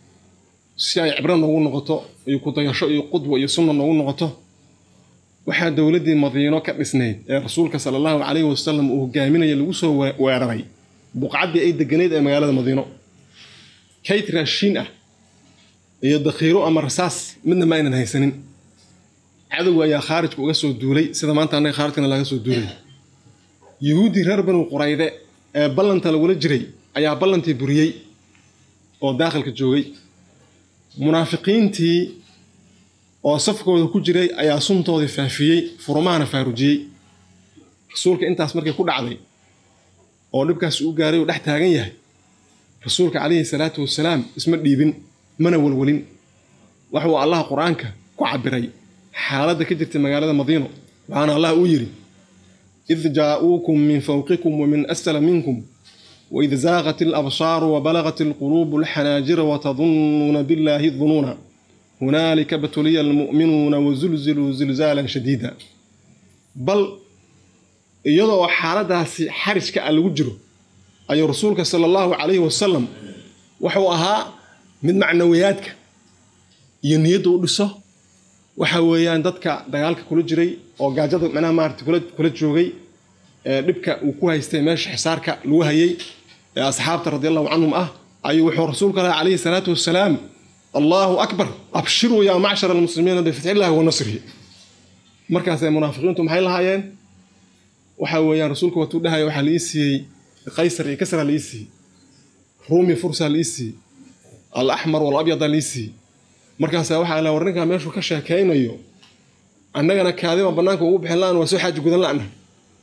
si ay cibro noogu noqoto iyo kudayasho iyo qudwa iyo sunna noogu noqoto waxaa dowladdii madiino ka dhisnayd ee rasuulka sala allahu calayhi wasalam uu hogaaminaya lagu soo weeraray buqcaddii ay deganayd ee magaalada madiino kayd raashiin ah iyo dakhiiro ama rasaas midna ma aynan haysanin cadowga ayaa khaarijka uga soo duulay sida maanta annaga khaarijkana laga soo duulay yuhuuddii reer banu qurayde ee ballanta lagula jiray ayaa ballantii buriyey oo daakhilka joogay munaafiqiintii oo safkooda ku jiray ayaa suntoodii faafiyey furumahana faarujiyey rasuulka intaas markay ku dhacday oo dhibkaas u gaaray uu dhex taagan yahay rasuulka calayhi salaatu wasalaam isma dhiibin mana walwalin waxuu allah qur-aanka ku cabiray xaaladda ka jirta magaalada madiino waxaana allah uu yidhi id jaa'uukum min fawqikum wamin asfala minkum waid zaaqat alabsaaru wabalagat alquluubu alxanaajira watadunnuuna billahi dunuuna hunaalika batuliya almu'minuuna wazulziluu zilzaalan shadiida bal iyadoo xaaladaasi xarijka ah lagu jiro ayuu rasuulka sala allahu calayhi wasalam wuxuu ahaa mid macnawiyaadka iyo niyadda u dhiso waxa weeyaan dadka dagaalka kula jiray oo gaajada macnaha maarata kula kula joogay ee dhibka uu ku haystay meesha xisaarka lagu hayay ee asxaabta radi allahu canhum ah ayuu wuxuu rasuulka lahi calayhi salaatu wasalaam allahu akbar abshiruu yaa macshara almuslimiina bifatxillahi wa nasrihi markaasay munaafiqiintu maxay lahaayeen waxa weeyaan rasuulka watuu dhahaya waxaa la ii siiyey qaysar iyo kasra la ii siiyey ruumi fursa la ii siiyey alaxmar walabyada la ii siiyey markaasaa waxaa la war ninkaa meeshuu ka sheekaynayo annagana kaadiba bannaanka ugu bixin la-an waa soo xaaji gudan la-na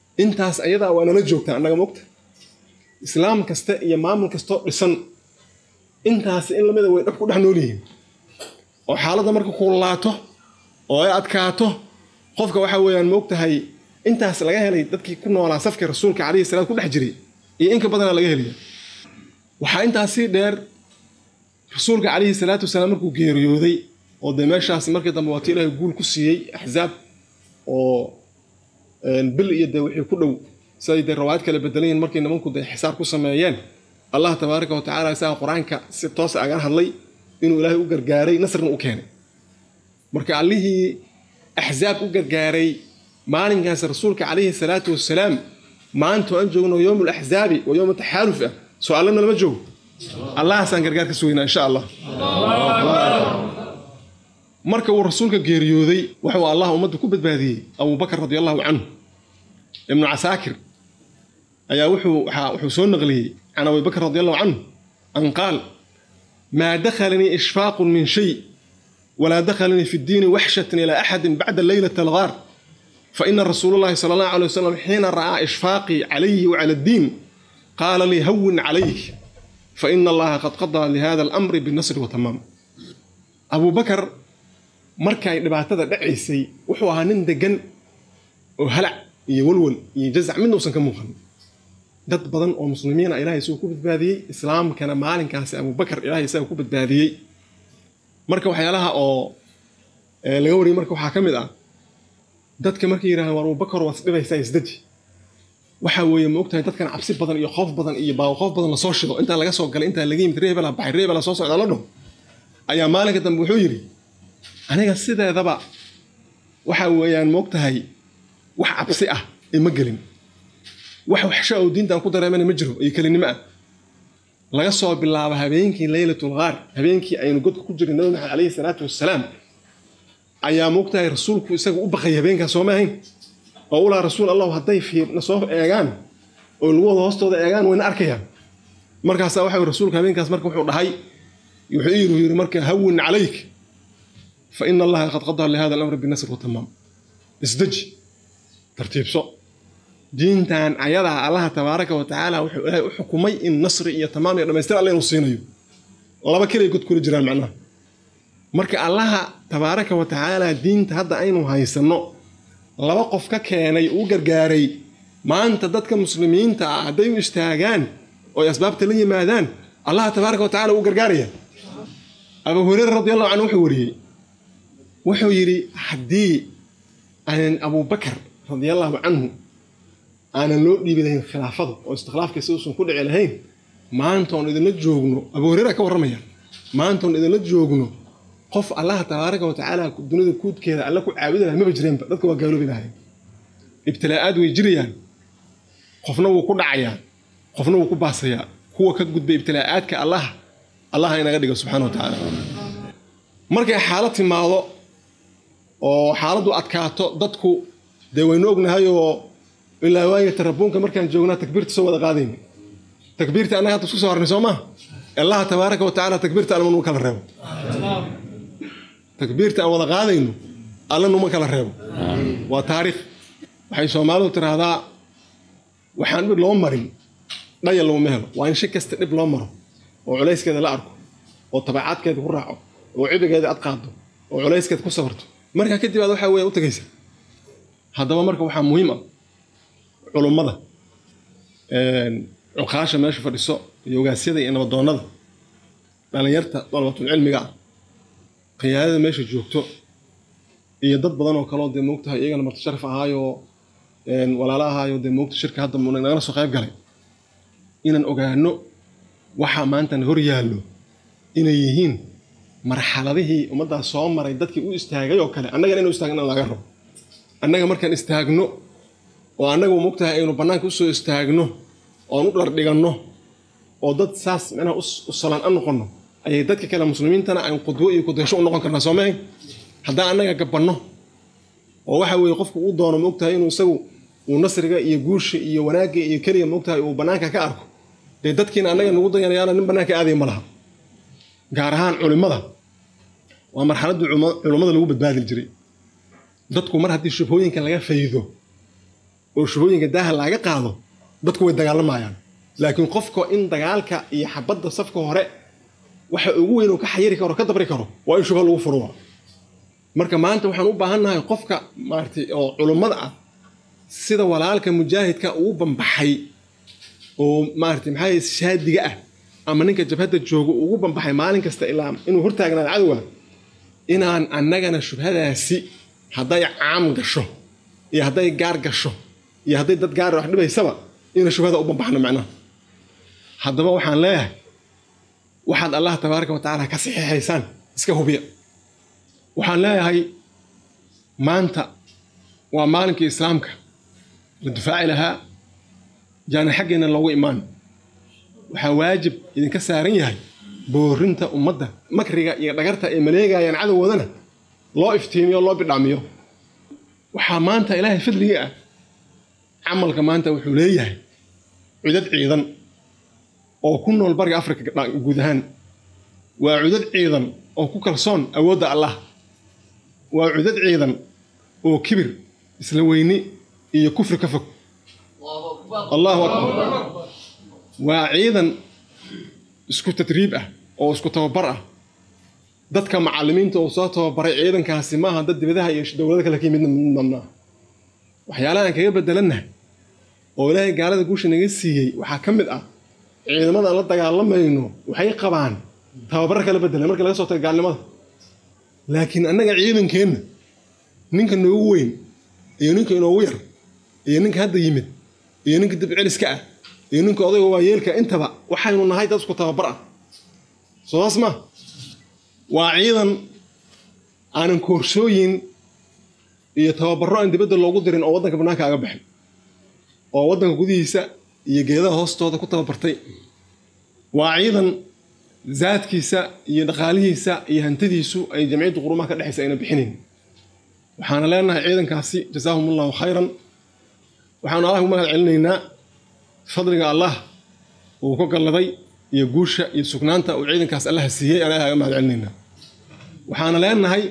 intaas ayadaa waa nala joogtaa annaga mogta islaam kasta iyo maamul kastoo dhisan intaas in lamida way dhab ku dhex nool yihiin oo xaaladda marka kulaato oo ay adkaato qofka waxa weeyaan moogtahay intaas laga helay dadkii ku noolaa safkii rasuulka calayhi salaam ku dhex jiray iyo inka badanaa laga helaya waxaa intaas sii dheer rasuulka calayhi salaatu wasalaam markuu geeriyooday oo dee meeshaas markii dambe waati ilaahay guul ku siiyey axzaab oo bil iyo dee wixii ku dhow siday dee rawaayad kala bedelayiin markay nimanku dee xisaar ku sameeyeen allah tabaaraka wa tacaala isaga qur-aanka si toos aga hadlay inuu ilaahay u gargaaray nasrna u keenay marka allihii axzaab u gargaaray maalinkaas rasuulka calayhi salaatu wasalaam maanta aan joogno yowm laxzaabi waa yowma taxaaluf ah soo allana lama joogo allahaasaan gargaar ka sugaynaa insha allah marka uu rasuulka geeriyooday wuxuu allah ummadda ku badbaadiyey abubakar radi allahu canhu ibnu casaakir ayaa wuxuu soo naqliyey can abibakr radi allahu canhu an qaal maa dakhalanii ishfaaqun min shay walaa dakhalanii fi ddiini waxshatan ilaa axadin bacda leylat algaar faina rasuul llahi sala allahu alay wasalam xiina ra'aa ishfaaqii calayhi wacala addiin qaala lii hawin calayk faina allaha qad qadaa lihada alamri binasri watamaam abubakar markay dhibaatada dhacaysay wuxuu ahaa nin degan oo halac iyo walwal iyo jazac midna uusan ka muuqan dad badan oo muslimiina ilahay isagoo ku badbaadiyey islaamkana maalinkaasi abubakar ilahay isaga ku badbaadiyey marka waxyaalaha oo laga wariyey marka waxaa ka mid ah dadka markay yidhahdeen war abubakar waad isdhibaysaa isdaji waxa weeye ma ogtahay dadkan cabsi badan iyo qoof badan iyo baaqoof badan lasoo shido intaan laga soo galay intaan laga yimid reebela baxay reebela soo socda la dhaho ayaa maalinka dambe wuxuu yidhi aniga sideedaba waxa weeyaan moogtahay wax cabsi ah ee ma gelin wax waxsha oo diintaan ku dareemana ma jiro iyo kelinimo ah laga soo bilaabo habeenkii leylatul qaar habeenkii aynu godka ku jiray nabi maxamed calayhi salaatu wassalaam ayaa moogtahay rasuulku isaga u baqay habeenkaas sooma ahayn oo ulaa rasuul allahu hadday fiirna soo eegaan oo lugooda hoostooda eegaan wayna arkayaan markaasaa waxa rasuulku habeenkaas marka wuxuu dhahay wuxuu yiri yiri marka hawin calayk fa ina allaha qad qadaa lihada alamri binasr watamaam isdeji tartiibso diintan ayadaa allaha tabaaraka wa tacaala wuxuu ilaahay u xukumay in nasri iyo tamaam iyo dhamaystir alle inuu siinayo laba keliya god kula jiraan macnaha marka allaha tabaaraka wa tacaala diinta hadda aynu haysanno laba qof ka keenay uu gargaaray maanta dadka muslimiinta ah hadday u istaagaan oo ay asbaabta la yimaadaan allaha tabaaraka wa tacala uu gargaaraya abu hureyre radi allahu canhu wuxuu wariyey wuxuu yidhi haddii aanan abubakar radiallahu canhu aanan loo dhiibi lahayn khilaafada oo istikhlaafkiisa uusan ku dhici lahayn maanta oon idinla joogno abu hureyra ka warramaya maanta oon idinla joogno qof allaha tabaaraka wa tacaala dunida kuudkeeda alla ku caabudi lahay maba jireenba dadka waa gaaloobi lahay ibtilaa'aad way jirayaan qofna wuu ku dhacayaa qofna wuu ku baasayaa kuwa ka gudbay ibtilaa'aadka allah allah inaga dhigo subxana wa tacaala markay xaalad timaado oo xaaladdu adkaato dadku dee waynu ognahay oo ilaa waayo tarabuunka markaan joognaa takbiirta soo wada qaadayna takbiirta annaga hadda isku soo harnay soo maa allaha tabaaraka wa tacaala takbiirta alla numa kala reebo takbiirta aan wada qaadayno alla numa kala reebo waa taariikh waxay soomaalidu tiraahdaa waxaan dhib loo marin dhaya laguma helo waa in shi kasta dhib loo maro oo culayskeeda la arko oo tabacaadkeeda ku raaco oo cibigeeda ad qaado oo culayskeeda ku sabarto markaa kadib aad waxaa weya u tagaysa haddaba marka waxaa muhiim ah culummada cuqaasha meesha fadhiso iyo ogaasyada iyo nabadoonnada dhallinyarta dalabatul cilmiga ah qiyaadada meesha joogto iyo dad badan oo kaleo dee moogtahay iyagana marti sharaf ahaayoo walaala ahaayo dee moogta shirka hadda nagala soo qayb galay inaan ogaano waxaa maantan hor yaallo inay yihiin marxaladihii ummaddaas soo maray dadkii u istaagay oo kale annagana inu istaagna laga rabo annaga markaan istaagno oo annaga moogtahay aynu bannaanka usoo istaagno oon u dhardhiganno oo dad saas micnaha u salaan a noqonno ayay dadka kale muslimiintana aan qudwo iyo kudaysho u noqon karnaa soomahayn haddaan annaga gabanno oo waxa weeye qofku uu doono moogtahay inuu isagu uu nasriga iyo guusha iyo wanaagga iyo keliga moogtahay uu bannaanka ka arko dee dadkiina annaga nagu dayanayaana nin bannaanka aadaya ma laha gaar ahaan culimmada waa marxaladdii culummada lagu badbaadi jiray dadku mar haddii shubhooyinka laga faydo oo shubooyinka daaha laga qaado dadku way dagaalamayaan laakiin qofka in dagaalka iyo xabadda safka hore waxa ugu weyn uu ka xayiri karo ka dabri karo waa in shubha lagu furo marka maanta waxaan u baahannahay qofka maaragtay oo culummada ah sida walaalka mujaahidka uu bambaxay oo maaragtay maxaa shaadiga ah ama ninka jabhadda jooga ugu bambaxay maalin kasta ilaa inuu hortaagnaado cadowga inaan annagana shubhadaasi hadday caam gasho iyo hadday gaar gasho iyo hadday dad gaar wax dhibaysaba ina shubhada u bambaxno macnaha haddaba waxaan leeyahay waxaad allah tabaaraka wa tacaala ka saxiixaysaan iska hubiya waxaan leeyahay maanta waa maalinkii islaamka la difaaci lahaa jaana xaggeena loogu imaan waxaa waajib idinka saaran yahay boorinta ummadda makriga iyo dhagarta ay maleegayaan cadowgoodana loo iftiimiyo loo bidhaamiyo waxaa maanta ilaahay fadligii ah camalka maanta wuxuu leeyahay cudad ciidan oo ku nool bariga afrika guud ahaan waa cudad ciidan oo ku kalsoon awoodda allah waa cudad ciidan oo kibir isla weyni iyo kufri ka fog allahu akbar waa ciidan isku tadriib ah oo isku tababar ah dadka macallimiinta oo soo tababaray ciidankaasi maaha dad dibadaha iyo dowlado kale ka yimid midnamnaa waxyaalaha aan kaga bedelannahay oo ilaahay gaalada guusha naga siiyey waxaa ka mid ah ciidamada aan la dagaalamayno waxay qabaan tababarra kala bedelan marka laga soo tago gaalnimada laakiin annaga ciidankeenna ninka noogu weyn iyo ninka inoogu yar iyo ninka hadda yimid iyo ninka dibceliska ah iyo ninka odayga waayeelka intaba waxaynu nahay dad isku tababar ah soodaas ma waa ciidan aanan koorsooyin iyo tababarro aan dibadda loogu dirin oo waddanka bannaanka aga baxin oo waddanka gudihiisa iyo geedaha hoostooda ku tababartay waa ciidan zaadkiisa iyo dhaqaalihiisa iyo hantidiisu ay jamciyadda qurumaha ka dhexaysa ayna bixinayn waxaana leenahay ciidankaasi jasaahum allahu khayran waxaanu allah ugu mahad celinaynaa fadliga allah uu ka galladay iyo guusha iyo sugnaanta uu ciidankaas allaha siiyey aan ilaha ga mahad celinaynaa waxaana leenahay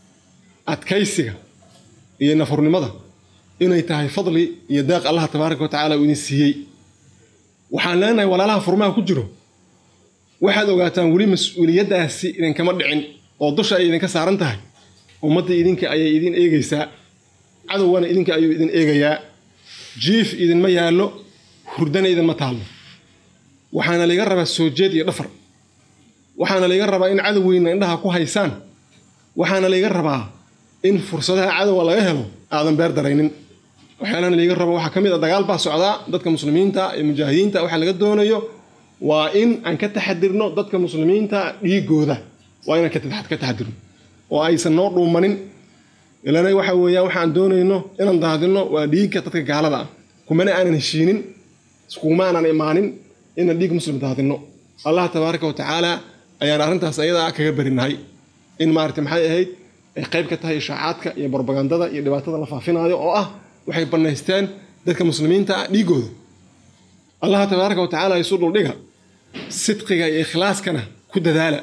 adkaysiga iyo nafurnimada inay tahay fadli iyo deeq allah tabaaraka wa tacaala uu idin siiyey waxaan leenahay walaalaha furmaha ku jiro waxaad ogaataan weli mas-uuliyaddaasi idinkama dhicin oo dusha ay idinka saaran tahay ummadda idinka ayay idin eegaysaa cadowgana idinka ayuu idin eegayaa jiif idinma yaallo hurdana idinma taallo waxaana layga rabaa soo jeed iyo dhafar waxaana layga rabaa in cadowgeyna indhaha ku haysaan waxaana layga rabaa in fursadaha cadowga laga helo aadan beer daraynin waxyaalana layga rabo waxaa ka mid a dagaal baa socdaa dadka muslimiinta iyo mujaahidiinta waxaa laga doonayo waa in aan ka taxadirno dadka muslimiinta dhiigooda waa inaan ka taxadirno oo aysan noo dhuumanin ilana waxa weeyaan waxaan doonayno inaan daadinno waa dhiigga dadka gaalada ah kumana aanan heshiinin iskuma aanan imaanin inaan dhiig muslim daadinno allah tabaaraka wa tacaala ayaan arrintaas ayadaa kaga barinahay in maarata maxay ahayd ay qayb ka tahay ishaacaadka iyo barbagandada iyo dhibaatada la faafinaayo oo ah waxay bannaysteen dadka muslimiinta ah dhiigooda allah tabaaraka wa tacaala isu dhuldhiga sidqiga iyo ikhlaaskana ku dadaala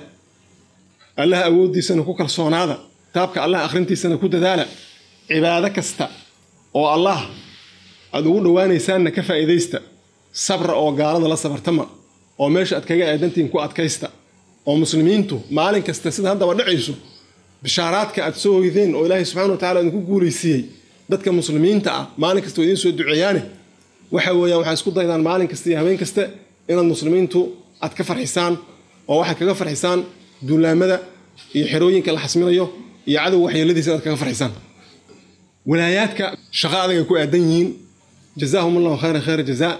allah awooddiisana ku kalsoonaada kitaabka allah akhrintiisana ku dadaala cibaado kasta oo allah aad ugu dhowaanaysaanna ka faa'iidaysta sabra oo gaalada la sabartama oo meesha aad kaga aadantihiin ku adkaysta oo muslimiintu maalin kasta sida haddaba dhacayso bishaaraadka aad soo hoydeen oo ilaahay subxana wa tacala idinku guulaysiiyey dadka muslimiinta ah maalin kasta oo idiin soo duceeyaane waxa weeyaan waxaa isku daydaan maalin kasta iyo habeen kasta inaad muslimiintu aad ka farxisaan oo waxaad kaga farxisaan duulaamada iyo xerooyinka la xasminayo iyo cadow waxyeeladiisa inaad kaga farxisaan walaayaadka shaqo adagay ku aadan yihiin jazaahum allahu khayra khayra jazaa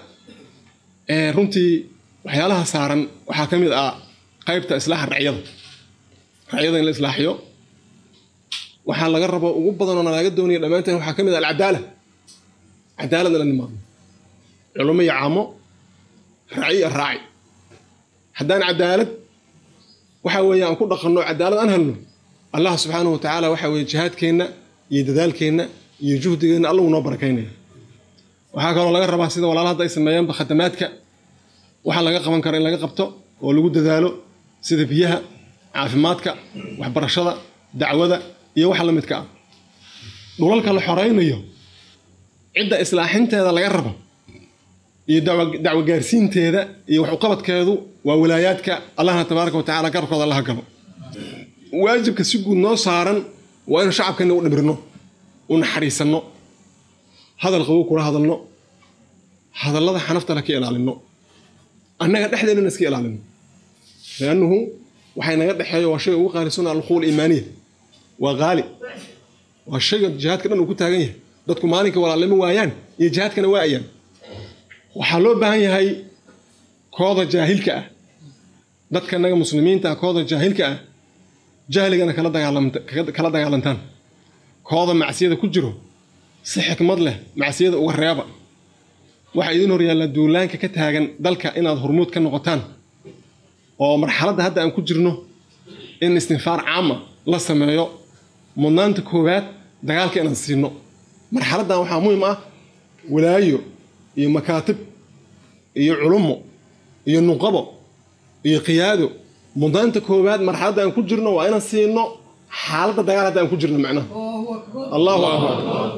runtii waxyaalaha saaran waxaa ka mid ah qaybta islaaxa racyada racyada in la islaaxiyo waxaa laga rabo ugu badanoo nalaga doonaya dhammaanteen waxaa ka mid ah alcadaala cadaalad in la nimaadno culummo iyo caamo raaci iyo raaci haddaan cadaalad waxa weeye aan ku dhaqanno cadaalad aan helno allah subxaanahu wa tacaala waxa weeye jihaadkeenna iyo dadaalkeenna iyo juhdigeenna allagu noo barakaynaya waxaa kaloo laga rabaa sida walaala hadda ay sameeyaanba khadamaadka waxa laga qaban karo in laga qabto oo lagu dadaalo sida biyaha caafimaadka waxbarashada dacwada iyo waxa la midka ah dhulalka la xoraynayo cidda islaaxinteeda laga rabo iyo dacwo gaarsiinteeda iyo wax uqabadkeedu waa walaayaadka allahna tabaaraka wa tacala garabkooda allaha galo waajibka si guud noo saaran waa inu shacabkeena u dhimirno u naxariisanno hadal qabow kula hadalno hadallada xanaftana ka ilaalino annaga dhexdeennana iska ilaalino liannuhu waxay naga dhexeeyo waa shayga ugu qaalisuna alquwa iimaaniya waa qaali waa shayga jihaadka dhan uu ku taagan yahay dadku maalinka walaalnimo waayaan iyo jihaadkana waayaan waxaa loo baahan yahay kooda jaahilka ah dadka naga muslimiinta ah kooda jaahilka ah jahligana kala dagaalantaan kooda macsiyada ku jiro si xikmad leh macsiyada uga reeba waxaa idiin hor yaallaa duulaanka ka taagan dalka inaad hormuud ka noqotaan oo marxaladda hadda aan ku jirno in istinfaar caama la sameeyo mudnaanta koowaad dagaalka inaan siino marxaladdan waxaa muhiim ah walaayo iyo makaatib iyo culumo iyo nuqabo iyo qiyaado mudnaanta koowaad marxaladda aan ku jirno waa inaan siino xaaladda dagaal hadda aan ku jirno macnaha allahu akbar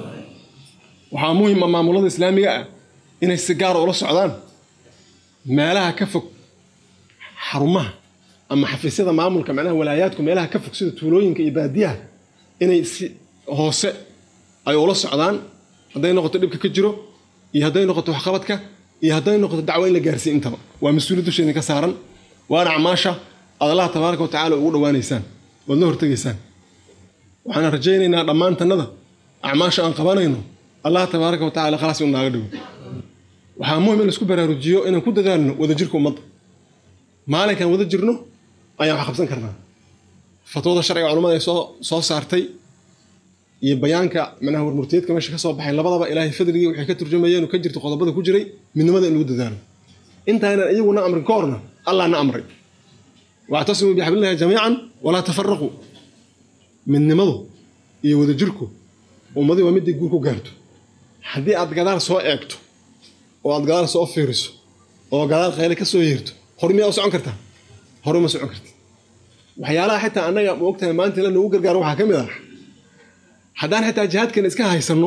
waxaa muhiim ah maamulada islaamiga ah inay si gaara ula socdaan meelaha ka fog xarumaha ama xafiisyada maamulka macnaha walaayaadku meelaha ka fog sida tuulooyinka iyo baadiyaha inay si hoose ay ula socdaan hadday noqoto dhibka ka jiro iyo hadday noqoto waxqabadka iyo hadday noqoto dacwo in la gaarsiiy intaba waa mas-uuliyad dusheedin ka saaran waana acmaasha aad allaha tabaaraka wa tacala ugu dhowaanaysaan waad la hortegaysaan waxaan rajaynaynaa dhammaantannada acmaasha aan qabanayno allah tabaaraka wa tacala khalaas inu naaga dhigo waxaa muhim in laisku baraarujiyo inaan ku dadaalno wadajirka ummadda maalinkaan wada jirno ayaan wax qabsan karnaa fatwada sharciga culamada ay soo soo saartay iyo bayaanka manaha warmurtiyeedka meesha ka soo baxay labadaba ilaahay fadligii waxay ka turjumayeen oo ka jirta qodobada ku jiray midnimada in lagu dadaalo intaanan iyaguna amrin ka horna allah na amray wactasimuu bixablillahi jamiican walaa tafaraquu midnimadu iyo wadajirku ummadii waa midday guur ku gaarto haddii aad gadaal soo eegto oo aad gadaal soo fiiriso oo gadaal qayle ka soo yeerto hor miyaa u socon kartaa hore uma socon karti waxyaalaha xitaa annaga ma ogtahay maanta la noogu gargaaro waxaa ka mid ah haddaan xitaa jihaadkeena iska haysanno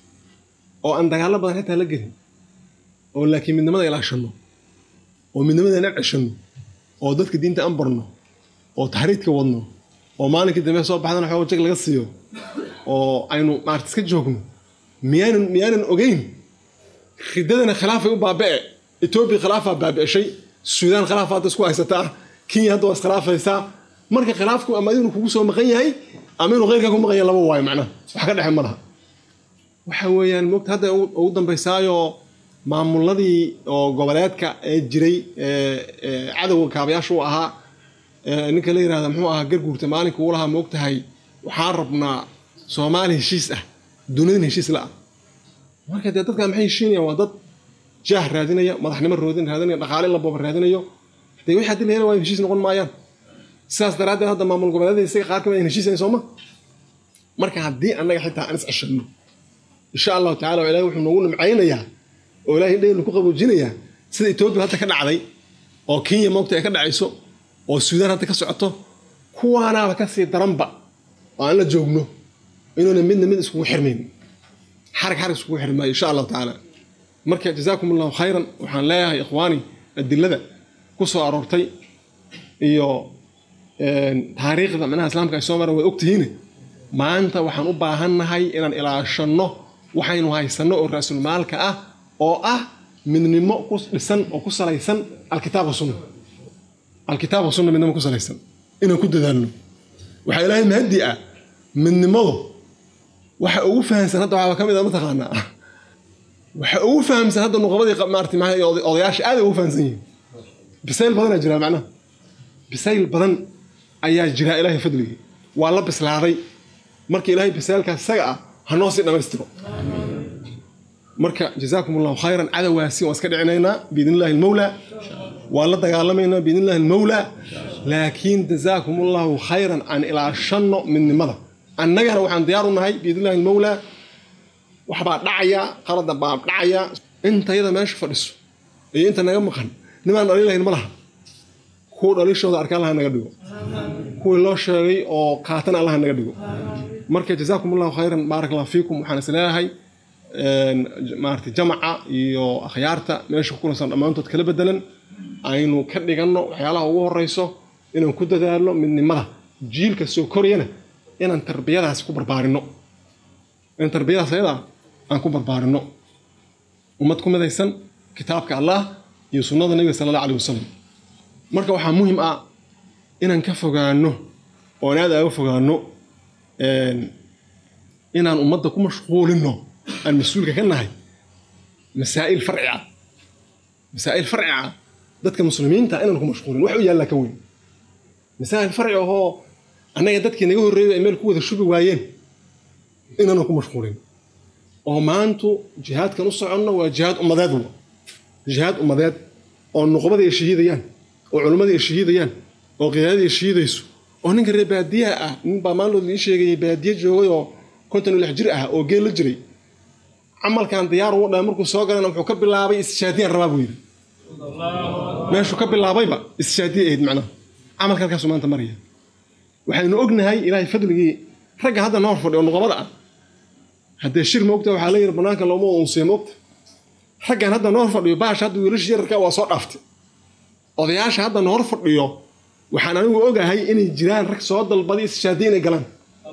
oo aan dagaallo badan xitaa la gelin oo laakiin midnimada ilaashanno oo midnimadeena ceshanno oo dadka diinta aan barno oo taxriidka wadno oo maalinkii dambe soo baxdana xoog jag laga siiyo oo aynu maarata iska joogno miyaanan miyaanan ogeyn ridadana khilaafay u baaba'e etoobiya khilaafaa baabi'eshay suudaan khilaafaa hadda isku haysataa kenya hadda waa iskhilaafaysaa marka khilaafku ama inuu kugu soo maqan yahay ama inuu keyrkaa ku maqan yahay laba waayo macnaha wax ka dhexe ma laha waxa weeyaan moogta hadda ugu dambaysaayo maamuladii oo goboleedka ee jiray cadowga kaabayaasha u ahaa ninka la yirahda muxuu ahaa garguurta maalinka uu lahaa moogtahay waxaan rabnaa soomaali heshiis ah dunidana heshiis la ah marka dee dadkan maxay heshiinayaan waa dad jaah raadinaya madaxnimo roodin raadinaya dhaqaale la booba raadinayo dee wixii haddii la hela waa heshiis noqon maayaan sidaas daraaddeed hadda maamul goboleedyada isaga qaar kamid ayan heshiisayn sooma marka haddii annaga xitaa aan is ceshanno insha allahu tacala ilahi wuxuu noogu nimcaynayaa oo ilahay dhaynu ku qaboojinayaa sida etoobiya hadda ka dhacday oo kenya moogta ay ka dhacayso oo suudaan hadda ka socoto kuwaanaaba kasii daranba oo aan la joogno inuuna midna mid iskugu xirmayn xarag xarag iskugu xirmaayo insha allahu tacaala marka jazaakum allahu khayran waxaan leeyahay ikhwaani adilada ku soo aroortay iyo taariikhda manaha islaamka ay soo maran waad ogtihiin maanta waxaan u baahannahay inaan ilaashanno waxaynu haysanno oo raasulmaalka ah oo ah midnimo ku dhisan oo ku salaysan alkitaab wasunna alkitaab wasunna midnimo ku salaysan inaan ku dadaalno waxaa ilaahay mahadi ah midnimadu waxa ugu fahamsan hadda waxaaba ka mid a mataqaanaa waxa ugu fahamsan hadda nuqabadii maarata maa odayaasha aad ugu fahamsan yihiin bisayl badanaa jira macnaha bisayl badan ayaa jira ilaahay fadligii waa la bislaaday marka ilaahay bisaylkaas isaga ah ha noo sii dhammaystiro marka jazaakum allahu khayran cadowgaasi waan iska dhicinaynaa biidn illahi almawlaa waan la dagaalamaynaa biidn illahi almawlaa laakiin jazaakum allahu khayran aan ilaashanno midnimada annagana waxaan diyaar u nahay biidn illahi almawlaa waxbaa dhacaya qalada baa dhacaya intayada meesha fadhiso iyo inta naga maqan nimaan dhaliilahayn ma laha kuwa dhalishooda arka allaha naga dhigo kuwii loo sheegay oo qaatana allaha naga dhigo marka jazaakum allahu khayran baarak allah fiikum waxaan is leeyahay maarata jamaca iyo akhyaarta meesha ku kulansan dhammaantood kala bedelan aynu ka dhiganno waxyaalaha ugu horeyso inaan ku dadaalno midnimada jiilka soo korayana inaan tarbiyadaas ku barbaarinno inaan tarbiyadaas ayadaa aan ku barbaarinno ummad ku midaysan kitaabka allah iyo sunnada nebiga sala allah alih wasalam marka waxaa muhim ah inaan ka fogaano oon aad aaga fogaano inaan ummadda ku mashquulino aan mas-uulka ka nahay masaa'il farci ah masaa'il farci ah dadka muslimiinta inaan ku mashquulin wax u yaallaa ka weyn masaa'il farci ahoo annaga dadkii naga horreeyay ay meel ku wada shubi waayeen inaanan ku mashquulin oo maantu jihaadkan u soconno waa jihaad ummadeed wa jihaad ummadeed oo nuqbadii ay shahiidayaan oo culimmadii ay shahiidayaan oo qiyaadadii ay shahiidayso oo ninka reer baadiyaha ah nin baa maalmood ii sheegayay baadiye joogay oo konton iyo lix jir ah oo geel la jiray camalkan diyaar ugu dhahay markuu soo galana wuxuu ka bilaabay istishaadiyaan rabaa buu yidhi meeshuu ka bilaabayba istishaadiya ahayd macnaha camalka halkaasuu maanta maraya waxaynu ognahay ilaahay fadligii ragga hadda noor fadhi oo nuqabada ah haddee shir moogta waxaa la yidhi bannaanka looma unsiya moogta raggan hadda noor fadhiyo baasha hadda wiilasha yararka waa soo dhaaftay odayaasha hadda noor fadhiyo waxaan anigu ogahay inay jiraan rag soo dalbaday istishaadiya inay galaan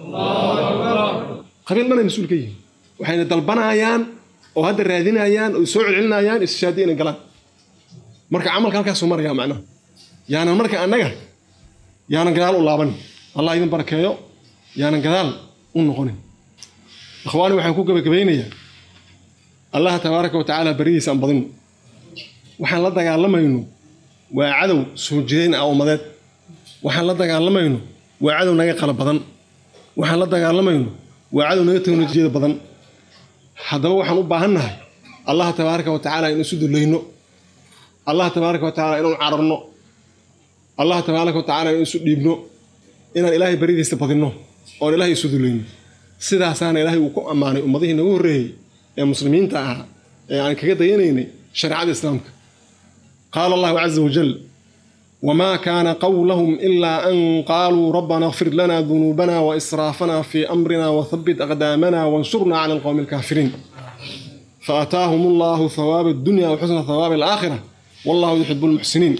qabiil dhanay mas-uul ka yihiin waxayna dalbanayaan oo hadda raadinayaan oo soo celcelinayaan istishaadiya inay galaan marka camalka halkaasuu marayaa macnaha yaanan marka annaga yaanan gadaal u laabanin allah idin barakeeyo yaanan gadaal u noqonin ikhwaani waxaan ku gabagabaynayaa allaha tabaaraka wa tacaala beridiisa aan badinno waxaan la dagaalamayno waa cadow soo jireyn ah ummadeed waxaan la dagaalamayno waa cadow naga qala badan waxaan la dagaalamayno waa cadow naga teknolojiyada badan haddaba waxaan u baahannahay allaha tabaaraka wa tacaala in isu dulayno allaha tabaaraka wa tacaala inaan cararno allaha tabaaraka wa tacaala in isu dhiibno inaan ilaahay beridiisa badinno oon ilaahay isu dulayno sidaasaana ilaahay uu ku ammaanay ummadihii nagu horreeyey ee muslimiinta ahaa ee aan kaga dayanaynay shareecada islaamka qaala allahu caza wajal وما كان قولهم إلا أن قالوا ربنا اغفر لنا ذنوبنا وإسرافنا في أمرنا وثبت أقدامنا وانصرنا على القوم الكافرين فأتاهم الله ثواب الدنيا وحسن ثواب الآخرة والله يحب المحسنين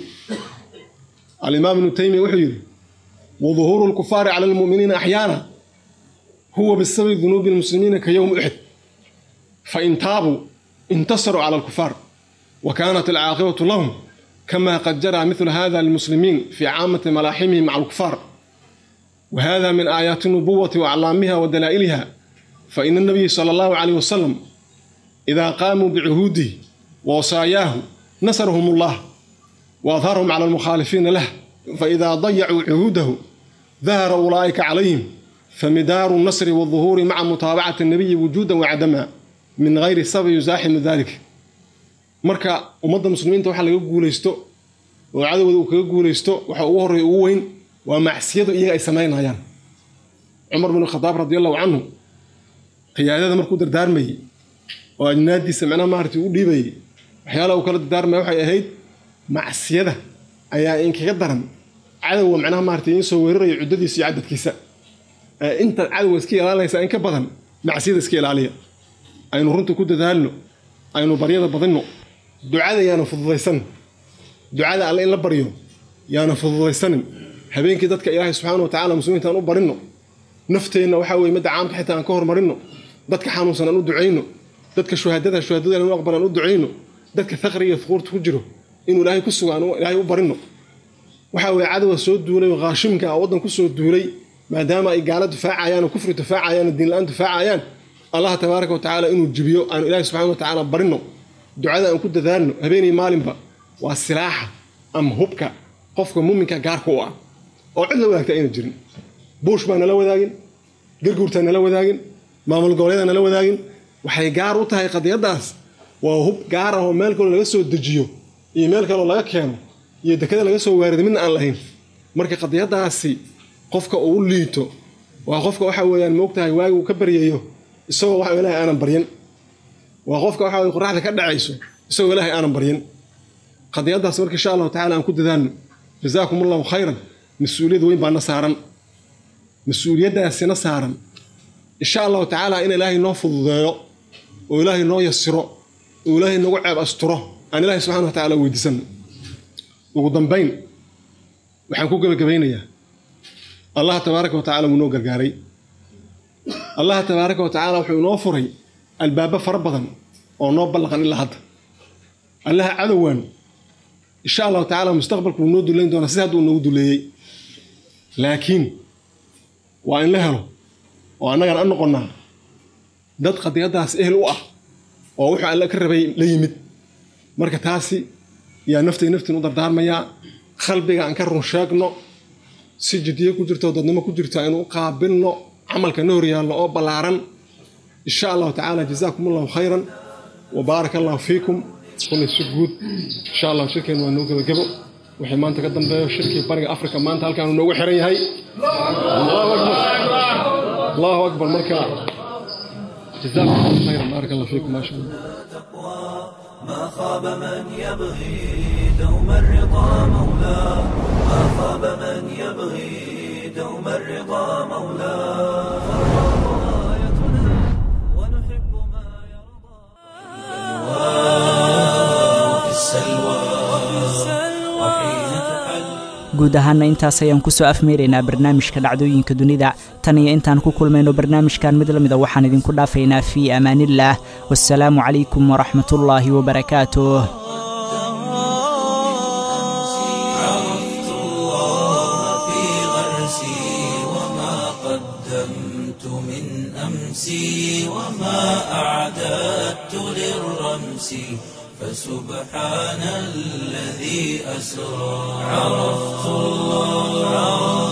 الإمام ابن تيمية وحيد وظهور الكفار على المؤمنين أحيانا هو بسبب ذنوب المسلمين كيوم أحد فإن تابوا انتصروا على الكفار وكانت العاقبة لهم كما قد جرى مثل هذا للمسلمين في عامة ملاحمهم مع الكفار وهذا من آيات النبوة وأعلامها ودلائلها فإن النبي صلى الله عليه وسلم إذا قاموا بعهوده ووصاياه نصرهم الله وأظهرهم على المخالفين له فإذا ضيعوا عهوده ظهر أولئك عليهم فمدار النصر والظهور مع متابعة النبي وجودا وعدما من غير سبب يزاحم ذلك marka ummadda muslimiinta waxa laga guulaysto oo cadowda uu kaga guulaysto waxa ugu horreeya ugu weyn waa macsiyadu iyaga ay samaynayaan cumar bin khadaab radi allahu canhu qiyaadada markuu dardaarmayey oo ajnaadiisa macnaha maaragtay u dhiibayey waxyaalaha uu kala dardaarmaya waxay ahayd macsiyada ayaa inkaga daran cadowga macnaha maaragtay in soo weeraraya cuddadiisa iyo cadadkiisa inta cadowga iska ilaalinaysa in ka badan macsiyada iska ilaaliya aynu runta ku dadaalno aynu baryada badinno ducada yaana fududaysan ducada alle in la baryo yaana fududaysanin habeenkii dadka ilaahay subxaana wa tacala muslimiinta aan u barinno nafteenna waxaa weye midda caamka xitaa aan ka hormarinno dadka xanuunsan aan u ducayno dadka shuhaadada shuhaadada inu aqbal aan u ducayno dadka faqriga iyo fuquurta ku jiro inuu ilaahay ku sugo aan ilaahay u barinno waxaa weye cadowa soo duulay oo qaashimka ah waddan ku soo duulay maadaama ay gaalo difaacayaan oo kufri difaacayaan oo diinla-aan difaacayaan allah tabaaraka wa tacaala inuu jibiyo aanu ilaahay subxana wa tacaala barinno ducada aan ku dadaalno habeenii maalinba waa silaaxa ama hubka qofka muuminka gaarka u ah oo cid la wadaagta ayna jirin buush baa nala wadaagin garguurtaa nala wadaagin maamul goboleedaa nala wadaagin waxay gaar u tahay qadiyaddaas waa hub gaar ah oo meel kaloo laga soo dejiyo iyo meel kaloo laga keeno iyo dekada laga soo waarido midna aan lahayn marka qadiyaddaasi qofka uu u liito waa qofka waxa weeyaan moogtahay waagi uu ka baryayo isagoo waxa ilaahay aanan baryan waa qofka waxa weye qoraxda ka dhacayso isagoo ilaahay aanan baryan qadiyaddaas marka insha allahu tacala aan ku dadaalno jazaakum allahu khayran mas-uuliyad weyn baana saaran mas-uuliyaddaasina saaran insha allahu tacaala in ilaahay noo fududeeyo oo ilaahay noo yasiro oo ilaahay nagu ceeb asturo aan ilaahay subxana wa tacaala weydiisano ugu dambayn waxaan ku gebagabaynayaa allah tabaaraka wa tacala wuu noo gargaaray allah tabaaraka wa tacaala wuxuu inoo furay albaabo fara badan oo noo ballaqan ilaa hadda allaha cadowaan insha allahu tacaala mustaqbalku wuu noo duleyn doonaa sida hadda uu noogu duleeyey laakiin waa in la helo oo annagan an noqonnaa dad qadiyaddaas ehel u ah oo wuxuu alle ka rabay la yimid marka taasi yaa naftay naftiin u dardaarmayaa qalbiga aan ka run sheegno si jiddiyo ku jirto dadnimo ku jirto aynu u qaabilno camalka na horyaalno oo ballaaran insha allahu tacaala jazaakum allahu khayran wa baaraka allahu fiikum kulay si guud insha allah shirkeen waa noo gebagebo wixii maanta ka dambeeyo shirkii bariga afrika maanta halkaanu noogu xiran yahay allahu akbar allahu akbar marka jazaakum allahu khayran baaraka allahu fiikum maasha allah ما خاب من يبغي دوم الرضا مولاه ما خاب من يبغي دوم الرضا مولاه فالله آيتنا ونحب ما يرضى وفي السلوى وحين تحل guud ahaana intaas ayaan kusoo afmeeraynaa barnaamijka dhacdooyinka dunida tan iyo intaan ku kulmayno barnaamijkan mid la mida waxaan idinku dhaafaynaa fii amaanillaah wasalaamu calaykum waraxmatullaahi wabarakaatuh عرفت الله في غرسي وما قدمت من أمسي وما أعددت للرمس فسبحان الذي أسرى عرفت الله